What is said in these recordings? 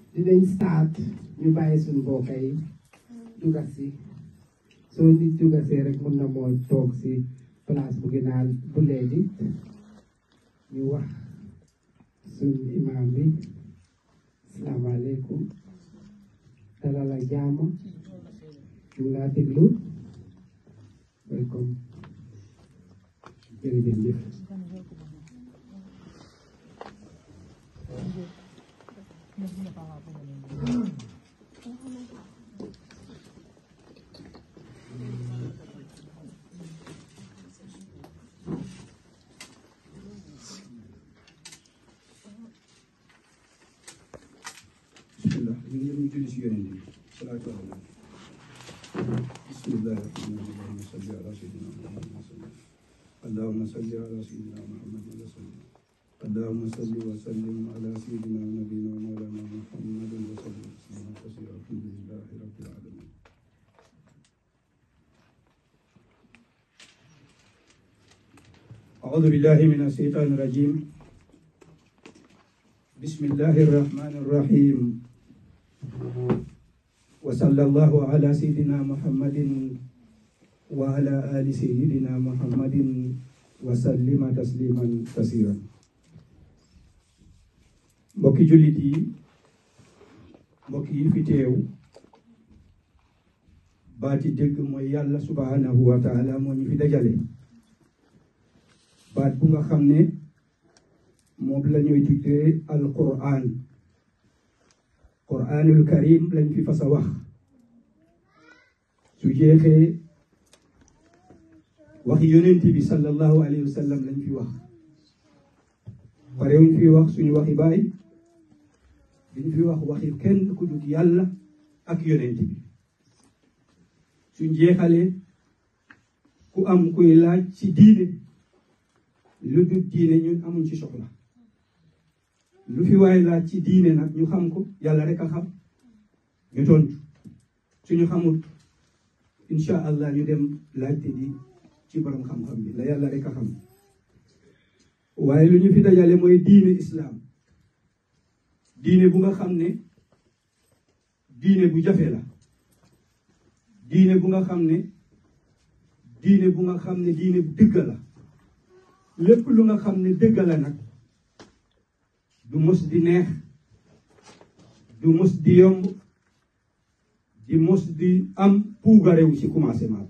dinañ start ñu bàyyi suñu mbokk yi duga si soo nit duga see rek mun na moo toog si place bu gënaal bu léegi ñu wax suñ imam bi asalaamaaleykum dalal ak jàmm ñu ngi laa déglu welcome jërëjëf bismillah ñu ngi ñu julli si yonent bi salaatu ala bismillah allahumma salli ala sayyidina muhammad wa sallam allahumma salli ala sayyidina muhammad wa sallam اللهم صل وسلم على سيدنا ونبينا ومولانا محمد وسلم تسليما كثيرا الحمد لله رب العالمين أعوذ بالله من الشيطان الرجيم بسم الله الرحمن الرحيم وصلى الله على سيدنا محمد وعلى آل سيدنا محمد وسلم تسليما كثيرا mbokki jullit yi mbokk yi fi teew baati dëgg mooy yàlla subhanahu wa taala moo ñu fi dajale baat bu nga xam ne moom la ñuy tuddee alquran quranul karim lañ fi fas a wax su jeexee waxi yonent bi sallallahu alayhi wa sallam lañ fi wax pare wuñ fi wax suñu waxi baay duñ fi wax waxi kenn ku dul yàlla ak yonent bi suñ jeexalee ku am kuy laaj ci diine lu dul diine ñun amuñ ci soxla lu fi waay laaj ci diine nag ñu xam ko yàlla rek a xam ñu tontu suñu xamul incha allah ñu dem laajte di ci borom xam-xam bi la yàlla rek a xam waaye lu ñu fi dajale mooy diine islam diine bu nga xam ne diine bu jafe la diine bu nga xam ne diine bu nga xam ne diine bu dëgg la lépp lu nga xam ne dëgg la nag du mos di neex du mos di yomb di mos di am puugarewu ci commencement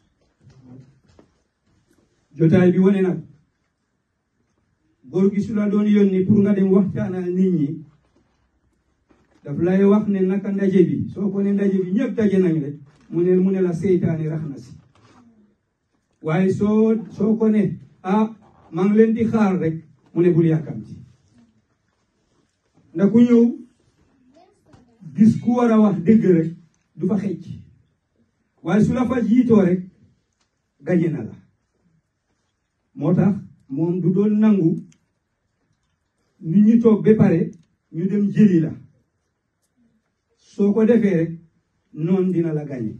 jotaay bi wane nag góor gi su la doon yónni pour nga dem waxtaanal nit ñi daf lay wax ne naka ndaje bi soo ko ne ndaje bi ñëpp daje nañ rek mu ne mu ne la seytaane rax na si waaye soo soo ko ne ah maa ngi leen di xaar rek mu ne bul yàkkamti ndax ku ñëw gis ku war a wax dëgg rek du fa xecc waaye su la fa jiitoo rek gañe na la moo tax moom du doon nangu nit ñi toog ba pare ñu dem jëli la soo ko defee rek noonu dina la gañe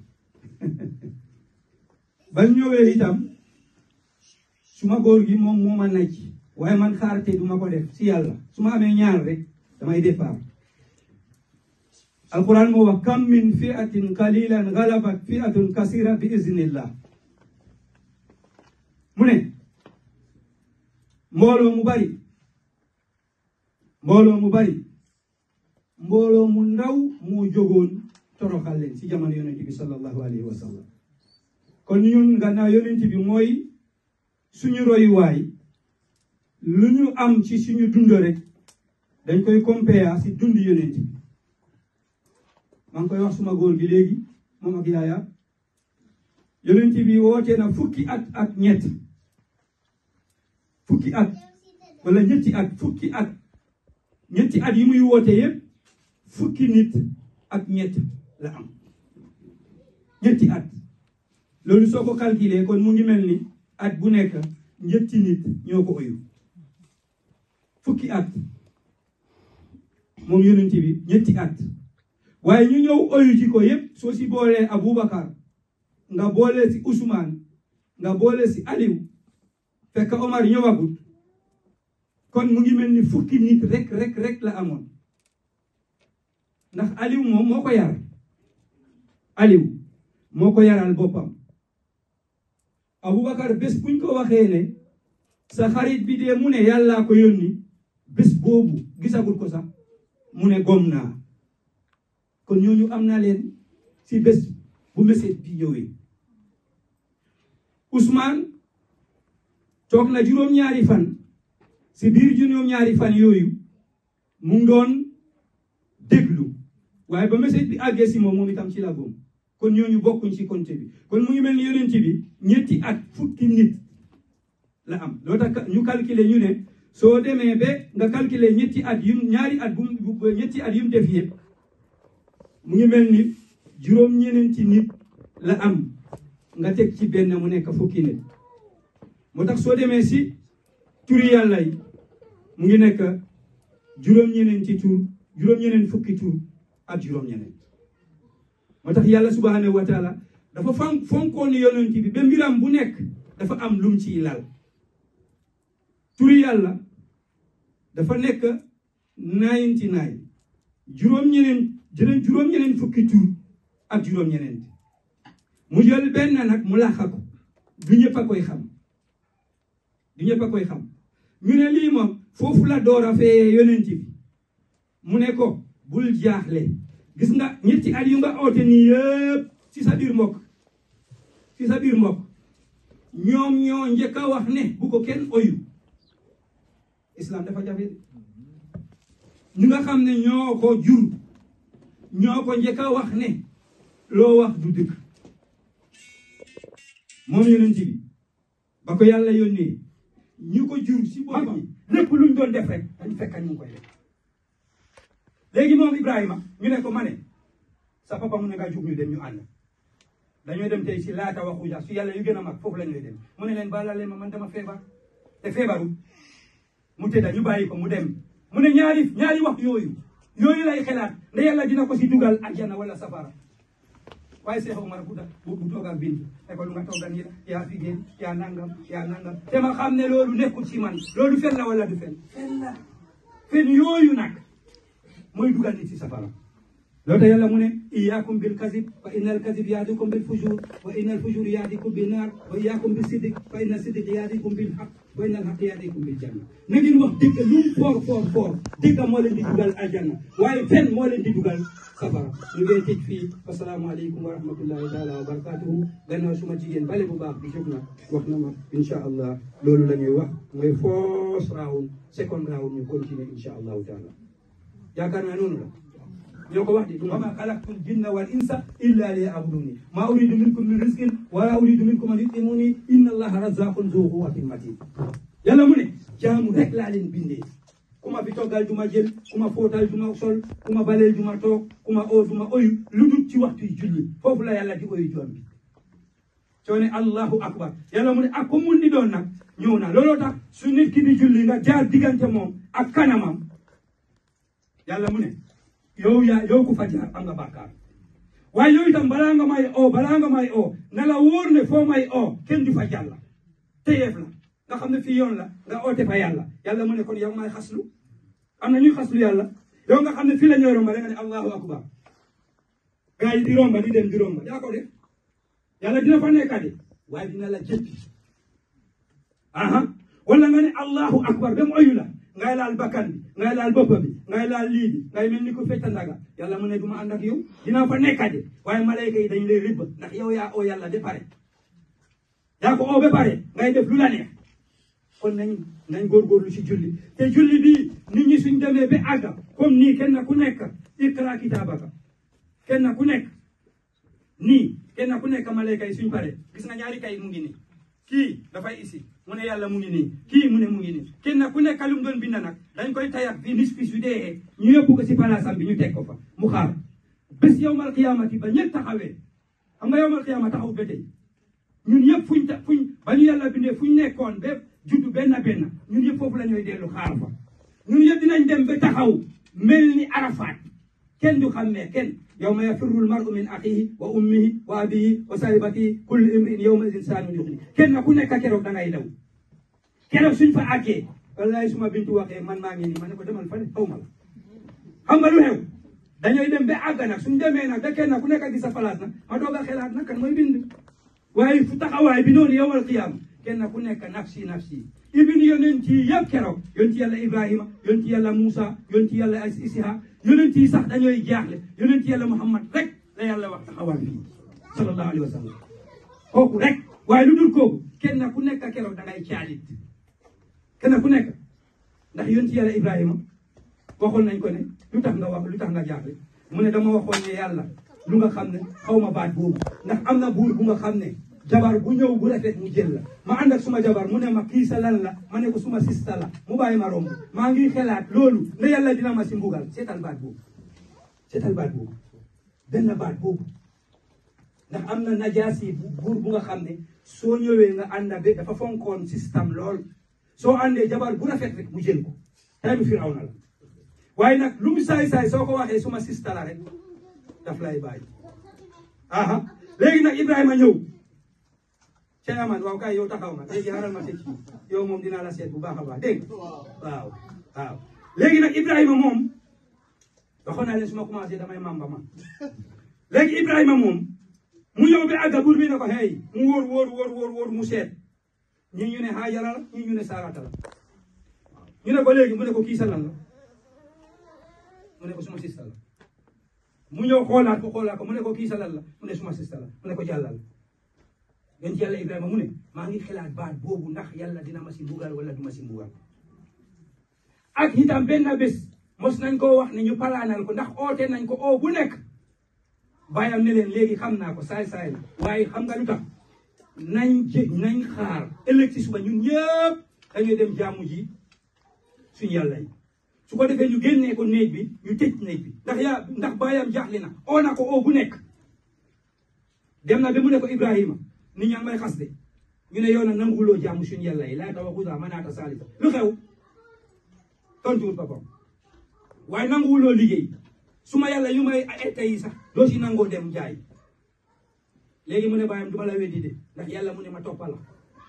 bañ ñëwee itam suma góor gi moom moo ma nacc waaye man xaarte duma ko def si yàlla su ma amee ñaar rek damay départ alquran moo wax kam min fiatin qalilan galabat fiatun kasira bi iznillah mu ne mbooloo mu bari mbooloo mu bari mbooloo mu ndaw moo jógoon toroxal leen ci jamono yonent bi sallallahu alayhi wa sallam kon ñun gannaaw yonent bi mooy suñu royuwaay lu ñu am ci suñu dund rek dañ koy compare si dund yonent bi maa ngi koy wax suma góor gi léegi moom ak yaaya yonent bi woote na fukki at ak ñett fukki at wala ñetti at fukki at ñetti at yi muy woote yëpp fukki nit ak ñett la am ñetti at loolu soo ko calculer kon mu ngi mel ni at bu nekk ñetti nit ñoo ko oyu fukki at moom yonent bi ñetti at waaye ñu ñëw oyu ci ko yëpp soo si boolee Aboubacar nga boole si Ousmane nga boole si Aliou fekk Omar ñëwagut kon mu ngi mel ni fukki nit rek rek rek la amoon ndax Aliou moom moo ko yar Aliou moo ko yaral boppam Aboubacar bés buñ ko waxee ne sa xarit bi dee mu ne yàllaa ko yónni bés boobu gisagul ko sax mu ne gom naa kon ñooñu am na leen si bés bu message bi ñëwee Ousmane toog na juróom-ñaari fan si biir juróom-ñaari fan yooyu mu ngi doon déglu waaye ba message bi àggee si moom moom itam ci la gom kon ñooñu bokkuñ ci compte bi kon mu ngi mel ni yonent bi ñetti at fukki nit la am loo tax ñu calculer ñu ne soo demee ba nga calculer ñetti at yu ñaari at bu ñetti at yu mu def yëpp mu ngi mel ni juróom-ñeneenti nit la am nga teg ci benn mu nekk fukki nit moo tax soo demee si turi yàlla yi mu ngi nekk juróom-ñeneenti tur juróom-ñeneen fukki tur ak juróom-ñeneen moo tax yàlla subhanahu wa taala dafa fan fonkoon yonent bi ba mbiram bu nekk dafa am lum ciy lal turi yàlla dafa nekk ninety nine juróom-ñeneen jëleen juróom-ñeneen fukki tur ak juróom-ñeneen mu jël benn nag mu laxa ko du ñëpp a koy xam du ñëpp a koy xam ñu ne lii moom foofu la door a fee yonent bi mu ne ko bul jaaxle gis nga ñetti at yu nga oote nii yëpp ci sa biir mbokk ci sa biir mbokk ñoom ñoo njëkk a wax ne bu ko kenn oyu islam dafa jafe ñu nga xam ne ñoo ko jur ñoo ko njëkk a wax ne loo wax du dëgg moom yonent bi ba ko yàlla yónnee ñu ko jur si boppam lépp luñ doon def rek dañ fekk ñu ngi koy def léegi moom Ibrahima ñu ne ko ma ne sa papa mu ne nga jug ñu dem ñu ànd dañoo dem tey si laata waxu ja si yàlla yu gën a mag foofu la ñuy dem mu ne leen baala leen ma man dama feebar te feebaru mu tëdda ñu bàyyi ko mu dem mu ne ñaari ñaari wax yooyu yooyu lay xelaat nda yàlla dina ko si dugal aljana wala safara waaye Cheikh Omar bu da bu toog ak Bintu ne ko lu nga toogal nii la yaa fi génn yaa nangam yaa nangam te ma xam ne loolu nekkul ci man loolu fen la wala du fen fen la fen yooyu nag mooy dugal nit ci safara loolu tax yàlla mu ne iyaakum bil kasib fa inna al kasib yaadikum bil fujur wa inna al fujur yaadikum bin naar wa iyaakum bis siddiq fa inna siddiq yaadikum bil haq wa inna al haq yaadikum bil janna na ngeen wax dëgg lu mu foor foor foor dëgg moo leen di dugal aljanna waaye fen moo leen di dugal safara ñu ngeen tëj fii asalaamaaleykum wa rahmatullahi taala wa barakatuhu gannaaw suma jigéen bale bu baax bi jóg na wax na ma incha allah loolu la ñuy wax mooy first round second round ñu continuer incha allahu taala yaakaar naa noonu la ñoo ko wax di wa ma xalaqtul jinna wal insa illa liya'buduni ma uridu minkum min rizqin wala uridu minkum an yutimuni inna allaha razzaqun zu quwwatin matin yàlla mu ne jaamu rek laa leen bindee ku ma fi toggal duma jël ku ma fóotal duma sol ku ma baleel duma toog ku ma oo duma oyu lu dul ci waxtu julli foofu la yàlla di oyu joon bi soo ne allahu akbar yàlla mu ne ak ko mun di doon nag ñëw na looloo tax su nit ki di julli nga jaar diggante moom ak kanamam yàlla mu ne yow yaa yow ku fa jaar am nga bàkkaar waaye yow itam balaa nga may oo balaa nga may oo na la wóor ne foo may oo kenn du fa jàlla téyeef la nga xam ne fii yoon la nga oote fa yàlla yàlla mu ne kon yow may xaslu am na ñuy xaslu yàlla yow nga xam ne fii la ñooy romba da nga ne allahu akbar gaa yi di romba di dem di romba yaa ko def yàlla dina fa nekka de waaye dina la jëppi aha wala nga ne allahu akbar ba mu oyu la ngay laal bakkan bi ngay laal bopp bi ngay laal lii bi ngay mel ni ko fecca ndaga yàlla mu ne du ma ànd ak yow dinaa fa nekka de waaye malayka yi dañ lay rëbb ndax yow yaa oo yàlla de pare yaa ko oo ba pare ngay def lu la neex kon nañ nañ góorgóorlu si julli te julli bii nit ñi suñ demee ba àgga comme nii kenn ku nekk iqra kitaabaka kenn ku nekk nii kenn ku nekk malayka yi suñ pare gis nga ñaari kay mu ngi nii kii dafay isi mu ne yàlla mu ngi nii kii mu ne mu ngi nii kenn ku nekk lu mu doon bind nag dañ koy tayak bi nis fi su dee ñu yóbbu ko si palaasam bi ñu teg ko fa mu xaar bés yowmal qiyaamati ba ñëpp taxawee xam nga yowmal qiyaama taxaw ba tey ñun yëpp fuñ ta fuñ ba ñu yàlla bindee fuñ nekkoon ba juddu benn benn ñun yëpp foofu la ñooy dellu xaar fa ñun yëpp dinañ dem ba taxaw mel ni arafaat kenn du xammee kenn yawma yafirru almar'u min axihi wa ummihi wa abihi wa sahibatihi kullu imrin yawma idin saanun yuxni kenn ku nekk keroog da ngay daw keroog suñ fa àggee wallahi suma bintu waxee man maa ngi nii ma ne ko demal fa ne xaw ma la xam nga lu xew dañooy dem ba àgg nag suñ demee nag ba kenn ku nekk gis sa place nag ma doog a xelaat nag kan mooy bind waaye fu taxawaay bi noonu yowal qiyaama kenn ku nekk nafsi nafsi ibn yonent yi yëpp keroog yonent yàlla Ibrahima yonent yàlla Moussa yonent yàlla Isiha yonent yi sax dañooy jaaxle yonent yàlla Muhammad rek la yàlla wax taxawal fii sallallahu alayhi wa sallam kooku rek waaye lu dul kooku kenn ku nekk keroog da ngay caalit kenn ku nekk ndax yonent yàlla Ibrahima waxoon nañ ko ne lu tax nga wax lu tax nga jaaxle mu ne dama waxoon ne yàlla lu nga xam ne xaw ma baat boobu ndax am na buur bu nga xam ne jabar bu ñëw bu rafet mu jël la ma ànd ak suma jabar mu ne ma kii sa lan la ma ne ko suma sista la mu bàyyi ma romb maa ngi xelaat loolu ne yàlla dina ma si mbugal seetal baat boobu seetal baat boobu benn baat boobu ndax am na najaasi buur bu nga xam ne soo ñëwee nga ànd ak dafa fonkoon système lool soo àndee jabar bu rafet rek mu jël ko tay bi Firawna la waaye nag lu mu saay saay soo ko waxee suma sista la rek daf lay bàyyi aha léegi nag Ibrahima ñëw Cheikh Amad waaw kay yow taxaw nga léegi xaaral ma tëj yow moom dinaa la seet bu baax a baax dégg waaw waaw léegi nag Ibrahima moom waxoon naa leen su ma commencé damay mamba man léegi Ibrahima moom mu ñëw bi àgga buur bi ne ko hey mu wóor wóor wóor wóor wóor mu seet ñii ñu ne Haajara la ñii ñu ne Saarata la ñu ne ko léegi mu ne ko kii sa lan la mu ne ko suma sista la mu ñëw xoolaat ko xoolaat ko mu ne ko kii sa lan la mu ne suma sista la mu ne ko jàllal yonent yàlla Ibrahima mu ne maa ngi xalaat baat boobu ndax yàlla dina ma si mbugal wala du ma si mbugal ak itam benn bés mos nañ koo wax ne ñu palaanal ko ndax oote nañ ko oo bu nekk bàyyam ne leen léegi xam naa ko saay saay la waaye xam nga lu tax nañ jé nañ xaar ëllëg si suba ñun ñëpp dañuy dem jaamu ji suñu yàlla yi su ko defee ñu génnee ko néeg bi ñu tëj néeg bi ndax yaa ndax bàyyam jaaxle na oo na ko oo bu nekk dem na ba mu ne ko Ibrahima nit ñaa ngi may xas de ñu ne yow nag nanguloo jaamu suñu yàlla yi laata waxuda manaata saalisa lu xew tontuwul papam waaye nanguwuloo liggéey su ma yàlla yu may ette yi sax doo si nangoo dem jaay léegi mu ne bàyyam du ma la weddi de ndax yàlla mu ne ma toppal la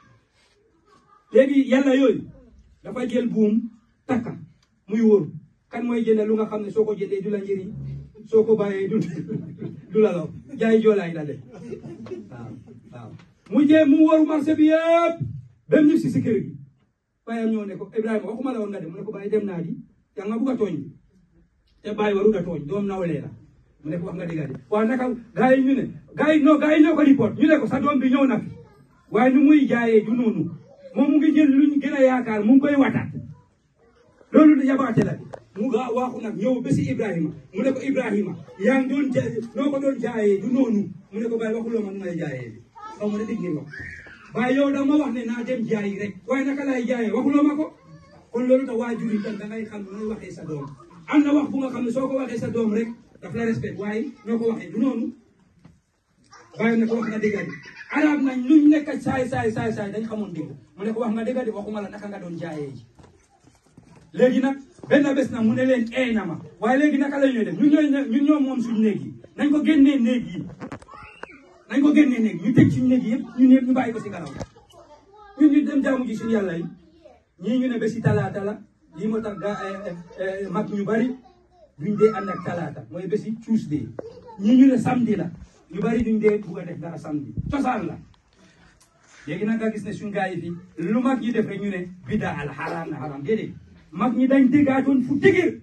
léegi yàlla yooyu dafa jël buum takka muy wóor kan mooy jënd lu nga xam ne soo ko jëndee du la njëriñ soo ko bàyyee du du la law jaay joolaay la de waaw waaw mu jee mu wóoru marché bi yëpp ba mu si si kër gi bàyyam ñoo ne ko Ibrahima waxuma la woon nga dem mu ne ko bàyyi dem naa di yaa nga bugg a tooñ bi te bàyyi warut a tooñ doom nawlee la mu ne ko wax nga dëgg de waaw naka gars yi ñu ne gars yi non gars yi ñoo ko report ñu ne ko sa doom bi ñëw na fi waaye nu muy jaayee du noonu moom mu ngi jël luñ gën a yaakaar mu ngi koy wataat loolu yabaate la mu ga waaxu nag ñëw ba si Ibrahima mu ne ko Ibrahima yaa ngi doon jaay noo ko doon jaayee du noonu mu ne ko bàyyi waxuloo ma nu may jaayee bi xaw ma ne dégg ngeen wax waaye yow da ma wax ne naa dem jaayi rek waaye naka laay jaayee waxuloo ma ko kon loolu tax waajur yi tam da ngay xam nooy waxee sa doom am na wax bu nga xam ne soo ko waxee sa doom rek daf la respect waaye noo ko waxee du noonu bàyyi na ko wax nga dëgg de arab nañ luñ nekk saay saay saay saay dañ xamoon dégg mu ne ko wax nga dëgg de waxuma la naka nga doon jaayee ji léegi nag benn bés nag mu ne leen eey na ma waaye léegi naka la ñuy def ñun ñooy ñun ñoom moom suñu néeg yi nañ ko génnee néeg yi nañ ko génnee néeg ñu tëj suñu néeg yi yëpp ñun ñëpp ñu bàyyi ko si gannaaw ñun ñu dem jaamu ji suñu yàlla yi ñii ñu ne bési talaata la lii moo tax ga mag ñu bari duñ dee ànd ak talaata mooy bési Tuesday ñii ñu ne samedi la ñu bari duñ dee bugg a def dara samedi cosaan la léegi nag nga gis ne suñu gars yi fi lu mag ñi def rek ñu ne bida al xaraam na xaraam déedéet mag ñi dañ déggaatoon fu dëgër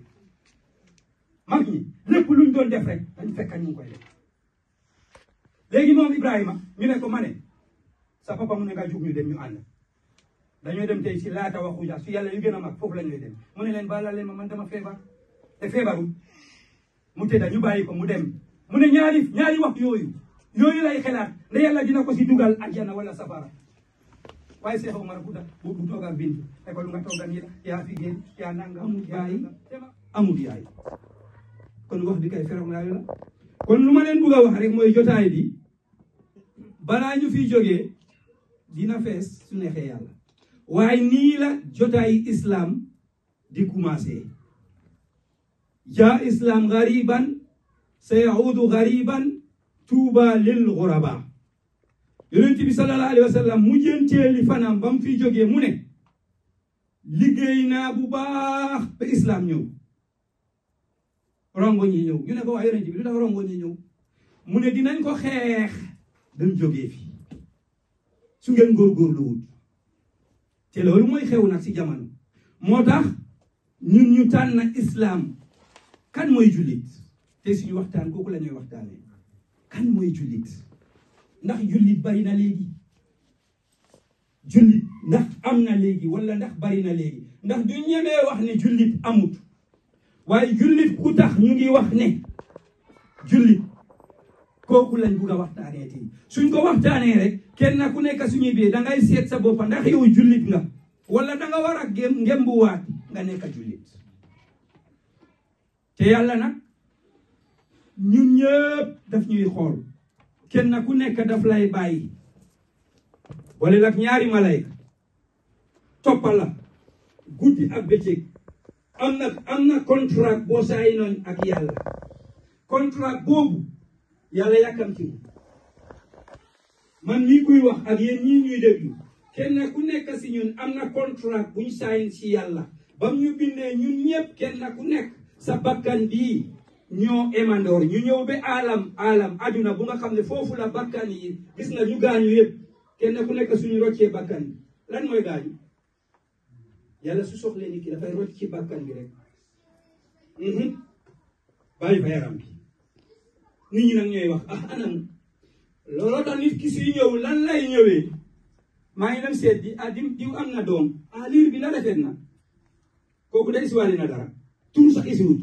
mag ñi lépp luñ doon def rek dañ fekk ñu ngi koy def léegi moom Ibrahima ñu ne ko ma ne sa papa mu ne nga jug ñu dem ñu ànd dañoo dem tey si laata waxuja su yàlla yu gën a mag foofu la ñuy dem mu ne leen baala leen ma man dama feebar te feebarul mu tëdda ñu bàyyi ko mu dem mu ne ñaari ñaari wax yooyu yooyu lay xelaat ne yàlla dina ko si dugal aljana wala safara waaye Cheikh Omar bu da bu bu toog ak bintu ne ko lu nga toog ak yéen yaa fi génn yaa nanga amul yaay amul yaay kon wax bi kay ferom laayu la kon lu ma leen bugg a wax rek mooy jotaay bi balaa ñu fi jógee dina fees su neexee yàlla waaye nii la jotaay islam di commencé jaa islam gariban sayaudu gariban tuuba lil guraba yonent bi sallallahu alayhi wa sallam mu jënteeli fanam ba mu fi jógee mu ne liggéey naa bu baax ba islam ñëw rongo ñi ñëw ñu ne ko waa yonent bi lu tax rongo ñi ñëw mu ne dinañ ko xeex dañ jógee fi su ngeen góorgóorlu wut te loolu mooy xew nag si jamono moo tax ñun ñu tànn islam kan mooy jullit te suñu waxtaan kooku la ñuy waxtaanee kan mooy jullit ndax jullit bari na léegi jullit ndax am na léegi wala ndax bari na léegi ndax du ñemee wax ne jullit amut waaye jullit ku tax ñu ngi wax ne jullit kooku lañ bugg a waxtaanee tey suñ ko waxtaanee rek kenn ku nekk suñuy biir da ngay seet sa boppa ndax yow jullit nga wala da nga war a gém ngembuwaat nga nekk jullit te yàlla nag ñun ñëpp daf ñuy xool kenn ku nekk daf lay bàyyi wala nag ñaari malayka toppal la guddi ak bëccëg am na am na contrat boo saay noon ak yàlla contrat boobu yàlla yàkkamti man mii kuy wax ak yéen ñii ñuy déglu kenn ku nekk si ñun am na contrat buñ saay si yàlla bam ñu bindee ñun ñëpp kenn ku nekk sa bakkan bii ñoo emandoor ñu ñëw ba alam alam aduna bu nga xam ne foofu la bakkan yi gis nga ñu gaañu yëpp kenn ku nekk suñu roccee bakkan bi lan mooy gaañu yàlla su soxlee nit ki dafay rocc ci bakkan bi rek bàyyi fa yaram bi nit ñi nag ñooy wax ah anam looloo tax nit ki suy ñëw lan lay ñëwee maa ngi dem seet bi ah diw diw am na doom ah liir bi na rafet na kooku day isiwaale na dara tur sax isiwut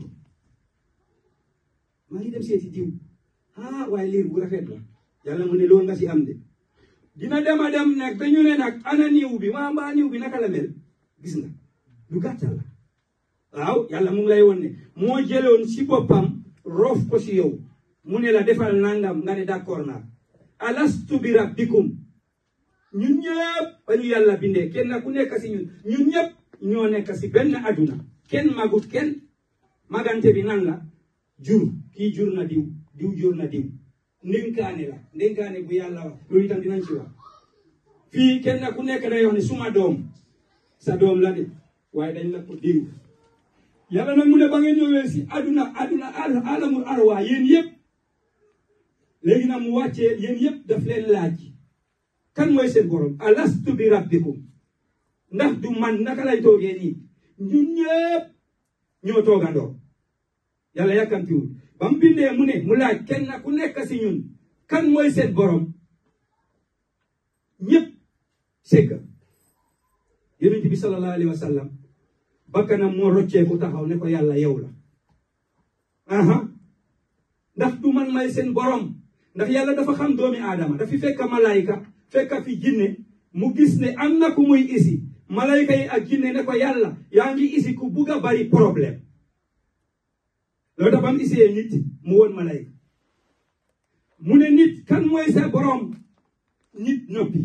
maa ngi dem seeti diw ah waaye liir bu rafet la yàlla mu ne loolu nga si am de dina dem a dem nag ba ñu ne nag ana niw bi maa mbaa niw bi naka la mel gis nga lu gàttal la waaw yàlla mu ngi lay won ne moo jëloon si boppam roof ko si yow mu ne la defal nangam nga ne d'accord naa alastu bi rabbikum ñun ñëpp ba ñu yàlla bindee kenn ku nekk si ñun ñun ñëpp ñoo nekk si benn aduna kenn magut kenn magante bi nan la jur kii jur na diw diw jur na diw ndénkaane la ndénkaane bu yàlla wax loolu itam dinañ ci wax fii kenn ku nekk day wax ne suma doom sa doom la de waaye dañ la ko dénk yàlla nag mu ne ba ngeen ñëwee si aduna aduna alamul arwa yéen yëpp léegi nag mu wàccee yéen yëpp daf leen laaj kan mooy seen borom alastu bi rabbikum ndax du man naka lay toogee nii ñun ñëpp ñoo toogandoo yàlla yàkkamtiwul ba mu bindee mu ne mu laaj kenn ku nekk si ñun kan mooy seen borom ñëpp segga yonent bi sallallahu alayhi wa sallam bakkanam moo rocceeku taxaw ne ko yàlla yow la aha ndax du man may seen borom ndax yàlla dafa xam doomi aadama dafi fekk malayka fekk fi jinne mu gis ne am na ku muy isi malayka yi ak jinne ne ko yàlla yaa ngi isi ku bugg a bari problème loolu tax ba mu isee nit mu woon malayka mu ne nit kan mooy sa borom nit noppi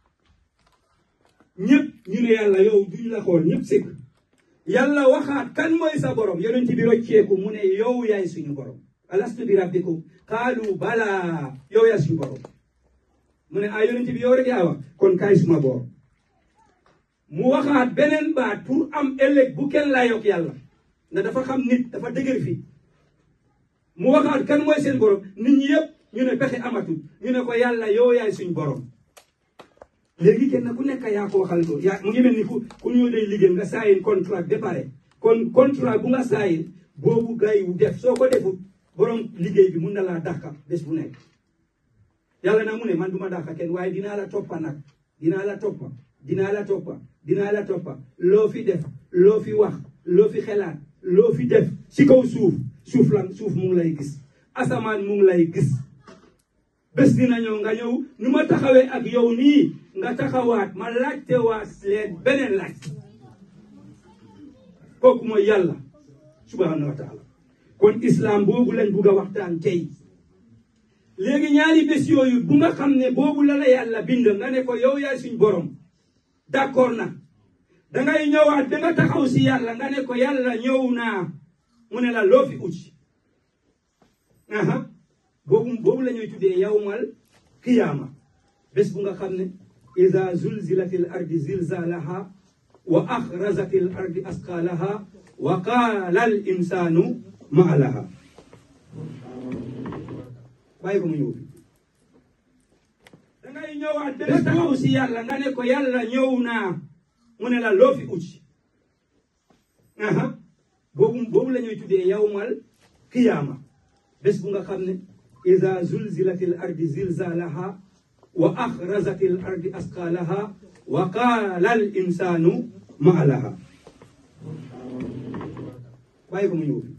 ñëpp ñu ne yàlla yow duñ la xool ñëpp sëgg yàlla waxaat kan mooy sa borom yonent bi rocceeku mu ne yow yaay suñu borom alastu bi rabbikum qaalu bala yow yaay suñu borom mu ne ah yonent bi yow rek yaa wax kon kaay suma boor mu waxaat beneen baat pour am ëllëg bu kenn laa yokk yàlla ndax dafa xam nit dafa dëgër fii mu waxaat kan mooy seen borom nit ñi yëpp ñu ne pexe amatul ñu ne ko yàlla yow yaay suñ borom léegi kenn ku nekk yaa ko waxal ko yaa mu ngi mel ni ku ku ñëw day liggéey nga saayin contrat ba pare kon contrat bu nga saayin boobu gay wu def soo ko defut borom liggéey bi mun na laa dàqa bés bu nekk yàlla na mu ne man du ma dàqa kenn waaye dinaa la toppa nag dinaa la toppa dinaa la toppa dinaa la toppa loo fi def loo fi wax loo fi xelaat loo fi def si kaw suuf suuf lan suuf mu ngi lay gis asamaan mu ngi lay gis bés dina ñëw nga ñëw nu ma taxawee ak yow nii nga taxawaat ma laajte waa leen beneen laaj kooku mooy yàlla subhanahu wa taala kon islam boobu lañ bugg a waxtaan tey léegi ñaari bés yooyu bu nga xam ne boobu la la yàlla bind nga ne ko yow yaay suñ borom d'accord na dangay ñëwaat da nga taxaw si yàlla nga ne ko yàlla ñëw naa mu ne la loo fi uti aha boobu boobu la ñuy tuddee yawmal qiyaama bés bu nga xam ne ida zulzilatil ardi zilzalaha wa axrazatil ardi asqalaha wa qaala al insanu ma alaha bàyyi ko mu ñëw dangay ñëwaat ba nga taxaw si yàlla nga ne ko yàlla ñëw naa mu ne la loo fi uti aha boobu boobu la ñuy tuddee yawmal qiyaama bés bu nga xam ne iza zulzilatil ardi zilzalaha wa axrajatil ardi asqalaha wa qaala al insanu ma laha bàyyi ko mu ñëw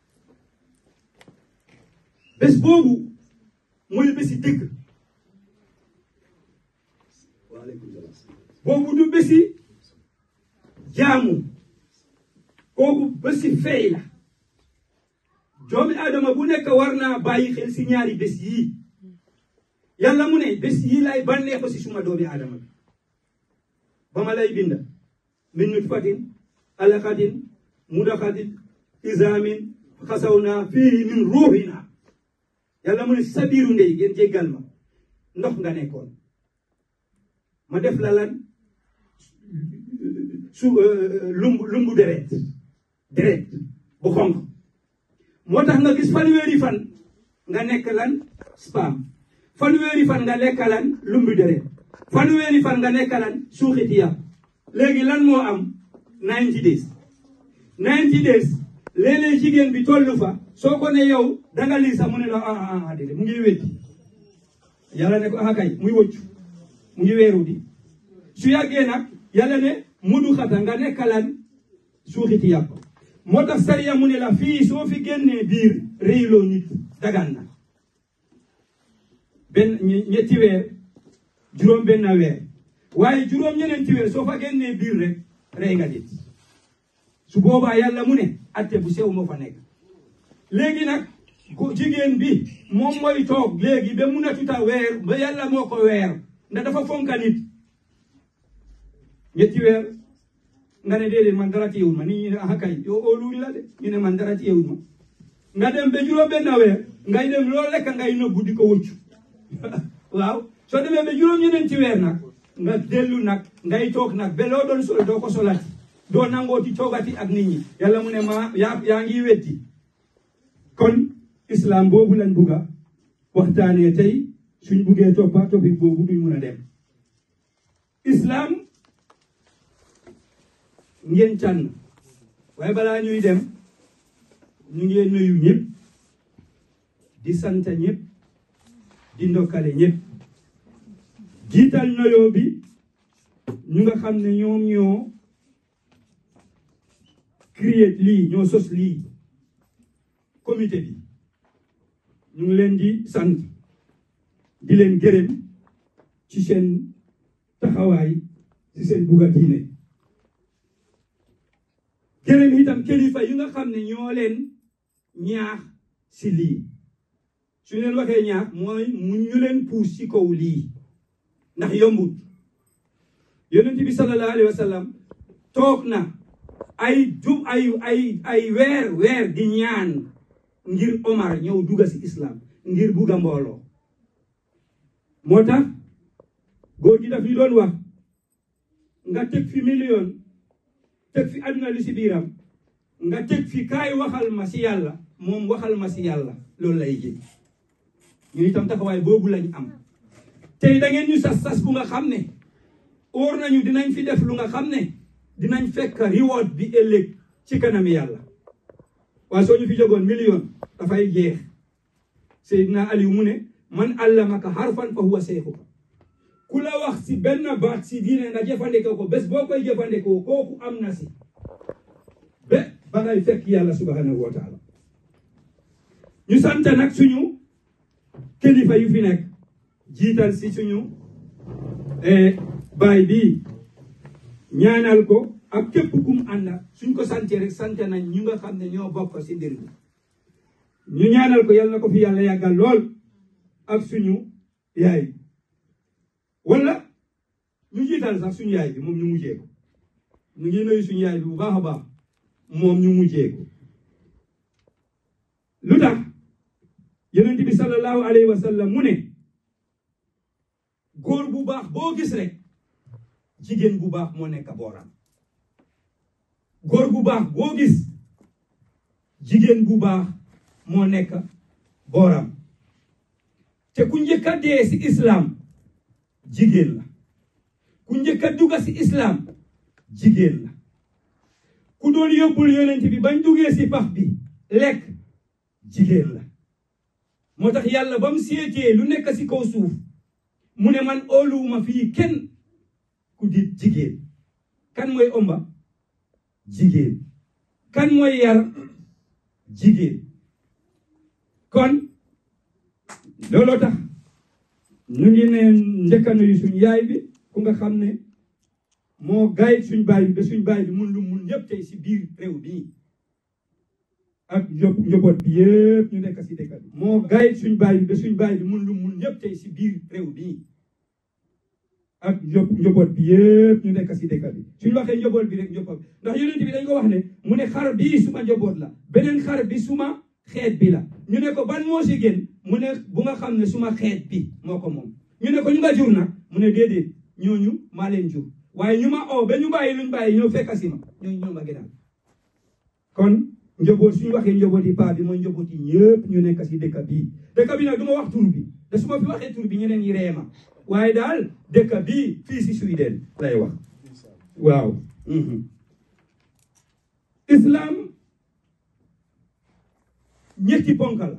bés boobu mooy bési dëgg waaleykum salaam boobu du bési jaamu kooku bési fey la doomi aadama bu nekk war naa bàyyi xel si ñaari bés yii yàlla mu ne bés yii lay bànnee ko si suma doomi aadama bi ba ma lay binda min nutfatin alaqatin mudaqatin izaamin xasaw naa fii min ruuxina yàlla mu ne si sa biiru ndey ngeen jéggal ma ndox nga nekkoon ma def la lan su lumbu lumbu deret deret bu xonq moo tax nga gis fanweeri fan nga nekk lan spam fanweeri fan nga nekk lan lumbu deret fanweeri fan nga nekk lan suuxiti yàpp léegi lan moo am 90 days 90 days léeg-léeg jigéen bi tollu fa soo ko ne yow danga lii sax mu ne la ah ah déedéet mu ngi wetti yàlla ne ko ah kay muy wëccu mu ngi weeru di su yàggee nag yàlla ne mudu xata nga nekkalan suuxiti yàpp moo tax sariya mu ne la fii soo fi génnee biir réyloo nit dagan na benn ñetti weer juróom benn weer waaye juróom ñeneenti weer soo fa génnee biir rek rey nga nit su boobaa yàlla mu ne atte bu sew moo fa nekk léegi nag ko jigéen bi moom mooy toog léegi ba mun a tuta weer ba yàlla moo ko weer ndax dafa fonka nit ñetti weer nga ne déedéet man dara téyewul ma nit ñi ne ah kay yow óoluñ la de ñu ne man dara téyewul ma nga dem ba juróom benn weer ngay dem loolu lekk ngay nëbbu di ko wëccu waaw soo demee ba juróom ñeneen ci weer nag nga dellu nag ngay toog nag ba loo doon sol doo ko solati doo nangooti toogati ak nit ñi yàlla mu ne ma yaa yaa ngi wetti kon islam boobu lañ bugga waxtaanee tey suñ buggee toppa topic boobu duñ mun a dem islam ngeen tànn waaye balaa ñuy dem ñu ngi nuyu ñëpp di sant ñëpp di ndokkale ñëpp jiital noyoo bi ñu nga xam ne ñoom ñoo créé lii ñoo sos lii comité bi ñu ngi leen di sant di leen gërëm ci seen taxawaay ci seen bugga diine gërëm itam kilifa yi nga xam ne ñoo leen ñaax si lii su leen waxee ñaax mooy mu ñu leen puus ci kaw lii ndax yombut yonent bi sallallahu alayhi wa sallam toog na ay jub ay ay ay weer weer di ñaan ngir Omar ñëw dugga si islam ngir bugga mbooloo moo tax góor gi daf ñu doon wax nga teg fi million teg fi àdduna li si biiram nga teg fi kaay waxal ma si yàlla moom waxal ma si yàlla loolu lay jël ñu itam taxawaay boobu lañ am tey da ngeen ñu sas sas bu nga xam ne óor nañu dinañ fi def lu nga xam ne dinañ fekk reward bi ëllëg ci kanami yàlla waaye soo ñu fi jogoon million dafay jeex Seydina Aliou mu ne man allamaka harfan fa huwa seexuka ku la wax si benn baat si diine nga jëfandikoo ko bés boo koy jëfandikoo kooku am na si ba ba ngay fekk yàlla subhanahu wa taala ñu sant nag suñu kilifa yu fi nekk jiital si suñu baay bi ñaanal ko ak képp kum ànda suñ ko sante rek sante nañ ñu nga xam ne ñoo bokk si mbir bi ñu ñaanal ko yàlla na ko fi yàlla yàggal lool ak suñu yaay wala ñu jiital sax suñu yaay bi moom ñu mujjee ko ñu ngi nuyu suñu yaay bi bu baax a baax moom ñu mujjee ko lu tax yonent bi sallallahu alayhi wa sallam mu ne góor bu baax boo gis rek jigéen bu baax moo nekk booram góor bu baax boo gis jigéen bu baax moo nekk booram te ku njëkk a dee si islam jigéen la ku njëkk a dugga si islam jigéen la ku doon yóbbul yonent bi bañ duggee si pax bi lekk jigéen la moo tax yàlla ba mu seetee lu nekk si kaw suuf mu ne man óoluwuma fii kenn ku di jigéen kan mooy omba jigéen kan mooy yar jigéen kon looloo tax ñu ngi ne njëkk a nuyu suñ yaay bi ku nga xam ne moo gaay suñ baay bi ba suñ baay bi mun lu mun ñëpp tey si biir réew bi ak njaboot bi yëpp ñu nekk si dëkk bi moo gaay suñ baay bi ba suñ baay bi mun lu mun ñëpp tey si biir réew bi ak njaboot bi yëpp ñu nekk si dëkk bi suñ waxee njaboot bi rek njaboot bi ndax yonent bi dañ ko wax ne mu ne xar bii suma njaboot la beneen xar bi suma xeet bi la ñu ne ko ban moo si gën mu ne bu nga xam ne suma xeet bi moo ko moom ñu ne ko ñu nga jur nag mu ne déedéet ñooñu maa leen jur waaye ñu ma oo ba ñu bàyyi luñ bàyyi ñëw fekk si ma ñooñu ñoo ma gënal kon njaboot suñu waxee njaboot yi paa bi mooy njaboot yi ñëpp ñu nekk si dëkk bii dëkk bi nag du ma wax tur bi te su ma fi waxee tur bi ñeneen ñi ree ma waaye daal dëkk bii fii si Sweden lay wax waaw islam ñetti ponk la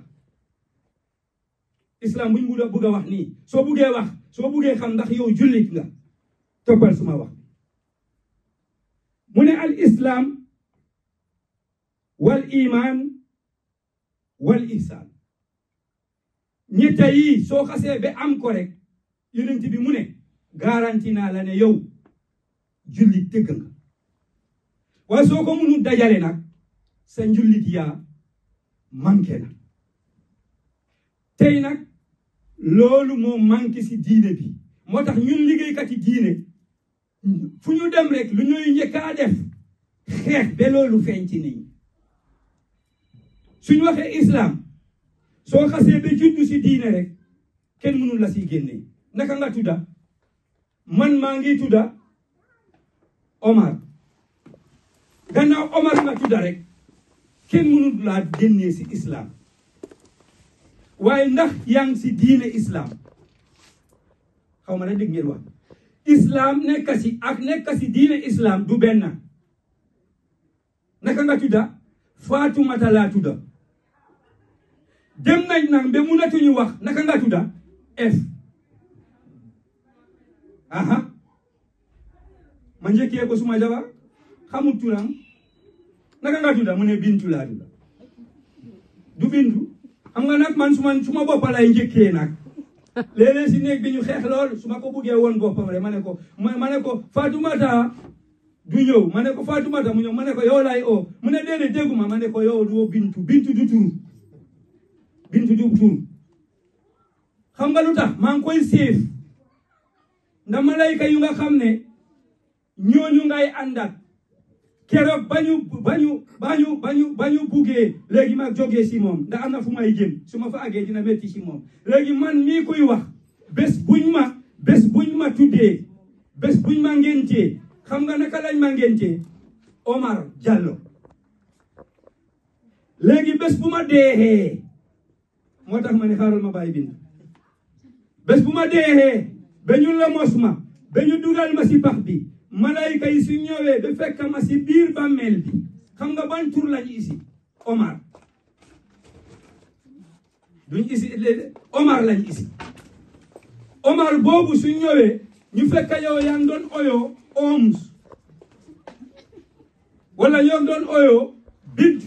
islam buñ bugg a bugg a wax nii soo buggee wax soo buggee xam ndax yow jullit nga toppal suma wax mu ne al islam wal iman wal ihsan ñetta yi soo xasee ba am ko rek yonent bi mu ne garanti naa la ne yow jullit dëgg nga waaye soo ko mënu dajale nag sa njullit yaa manqué na tey nag loolu moo manqué si diine bi moo tax ñun liggéeykat yi diine fu ñu dem rek lu ñuy njëkkaa def xeex ba loolu feeñ ci nit ñi suñ waxee islam soo xasee ba juddu si diine rek kenn mënul la si génnee naka nga tudda man maa ngi tudda Omar gannaaw Omar nga tudda rek kenn mënul laa génnee si islam waaye ndax yaa ngi si diine islam xaw ma na dégg ngeen wax islam nekk si ak nekk si diine islam du benn naka nga tudda Faatumata laa tudda dem nañ nag ba munatuñu wax naka nga tudda f aha ma njëkkee ko suma jabar xamul turam naka nga tudda mu ne bintu laa tudda du bintu xam nga nag man suma suma boppa lay njëkkee nag léeg-léeg si néeg bi ñu xeex lool su ma ko buggee woon boppam rek ma ne ko ma ne ko Faatumata du ñëw ma ne ko Faatumata mu ñëw ma ne ko yow laay oo mu ne déedéet dégguma ma ne ko yow doo bintu bintu du turu bintu du turu xam nga lu tax maa ngi koy séef ndax malayka yu nga xam ne ñooñu ngay àndat keroog bañu bañu bañu bañu bañu buggee léegi ma jógee si moom ndax am na fu may jëm su ma fa àggee dina métti si moom léegi man mii koy wax bés buñ ma bés buñ ma tuddee bés buñ ma ngéntee xam nga naka lañ ma ngéntee Omar Jallow léegi bés bu ma deexee moo tax ma ne xaaral ma bàyyi bind bés bu ma deexee ba ñu la mos ma ba ñu dugal ma si pax bi malayka yi su ñëwee ba fekk ma si biir bàmmeel bi xam nga ban tur lañ isi Omar duñ isi Omar lañ isi Omar boobu su ñëwee ñu fekk yow yaa ngi doon oyoo Oms wala yow doon oyoo bint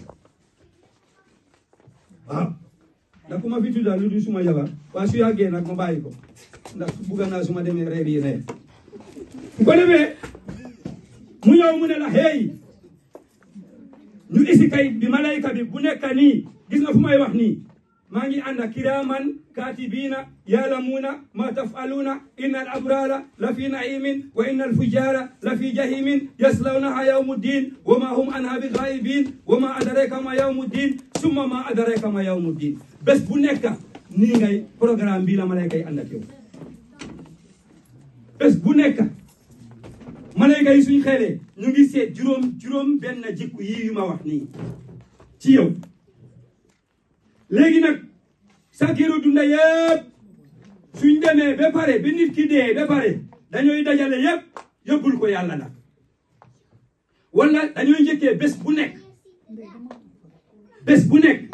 waaw ndax ku ma fi tudda lu du suma jabar waaye su yàggee nag ma bàyyi ko ndax bugga naa su ma demee reer yi reer bu ko defee mu ñëw mu ne la hey ñu isi kayit bi malayka bi bu nekk nii gis nga fu may wax nii maa ngi ànd ak kiraaman kaatibiina yaalamuuna ma tafaluuna inna al abrara la fi naimin wa inna al fujara la fi jahimin yaslawnaha yawmu ddin wa ma hum anha bi gaibin wa ma adraka ma yawmu ddin summa ma adraka ma yawmu ddin bés bu nekk nii ngay programme bi la malayka yi ànd ak yow bés bu nekk malayka yi suñ xelee ñu ngi seet juróom juróom benn jikku yi yu ma wax nii ci yow léegi nag sa giiru dunda yëpp suñ demee ba pare bi nit ki dee ba pare dañooy dajale yëpp yóbbul ko yàlla nag wala dañooy njëkkee bés bu nekk bés bu nekk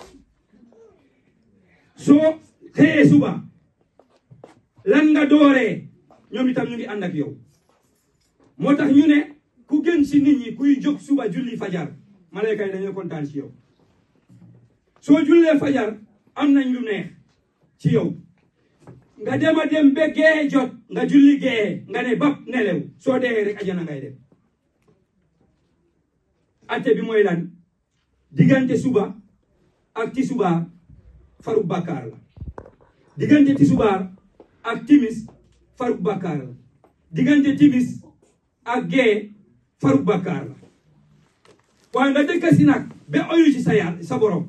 soo xëyee suba lan nga dooree ñoom itam ñu ngi ànd ak yow moo tax ñu ne ku gën ci nit ñi kuy jóg suba julli fajar malayka yi dañoo kontaan ci yow soo jullee fajar am nañ lu neex ci yow nga dem a dem ba gee jot nga julli gee nga ne bap nelew soo dee rek ajana ngay dem atte bi mooy lan diggante suba ak tisubaar faru bàkkaar la diggante tisubaar ak timis faru bàkkaar la diggante timis ak gee faru bàkkaar la waaye nga dëkk si nag ba oyu ci sa yàlla sa borom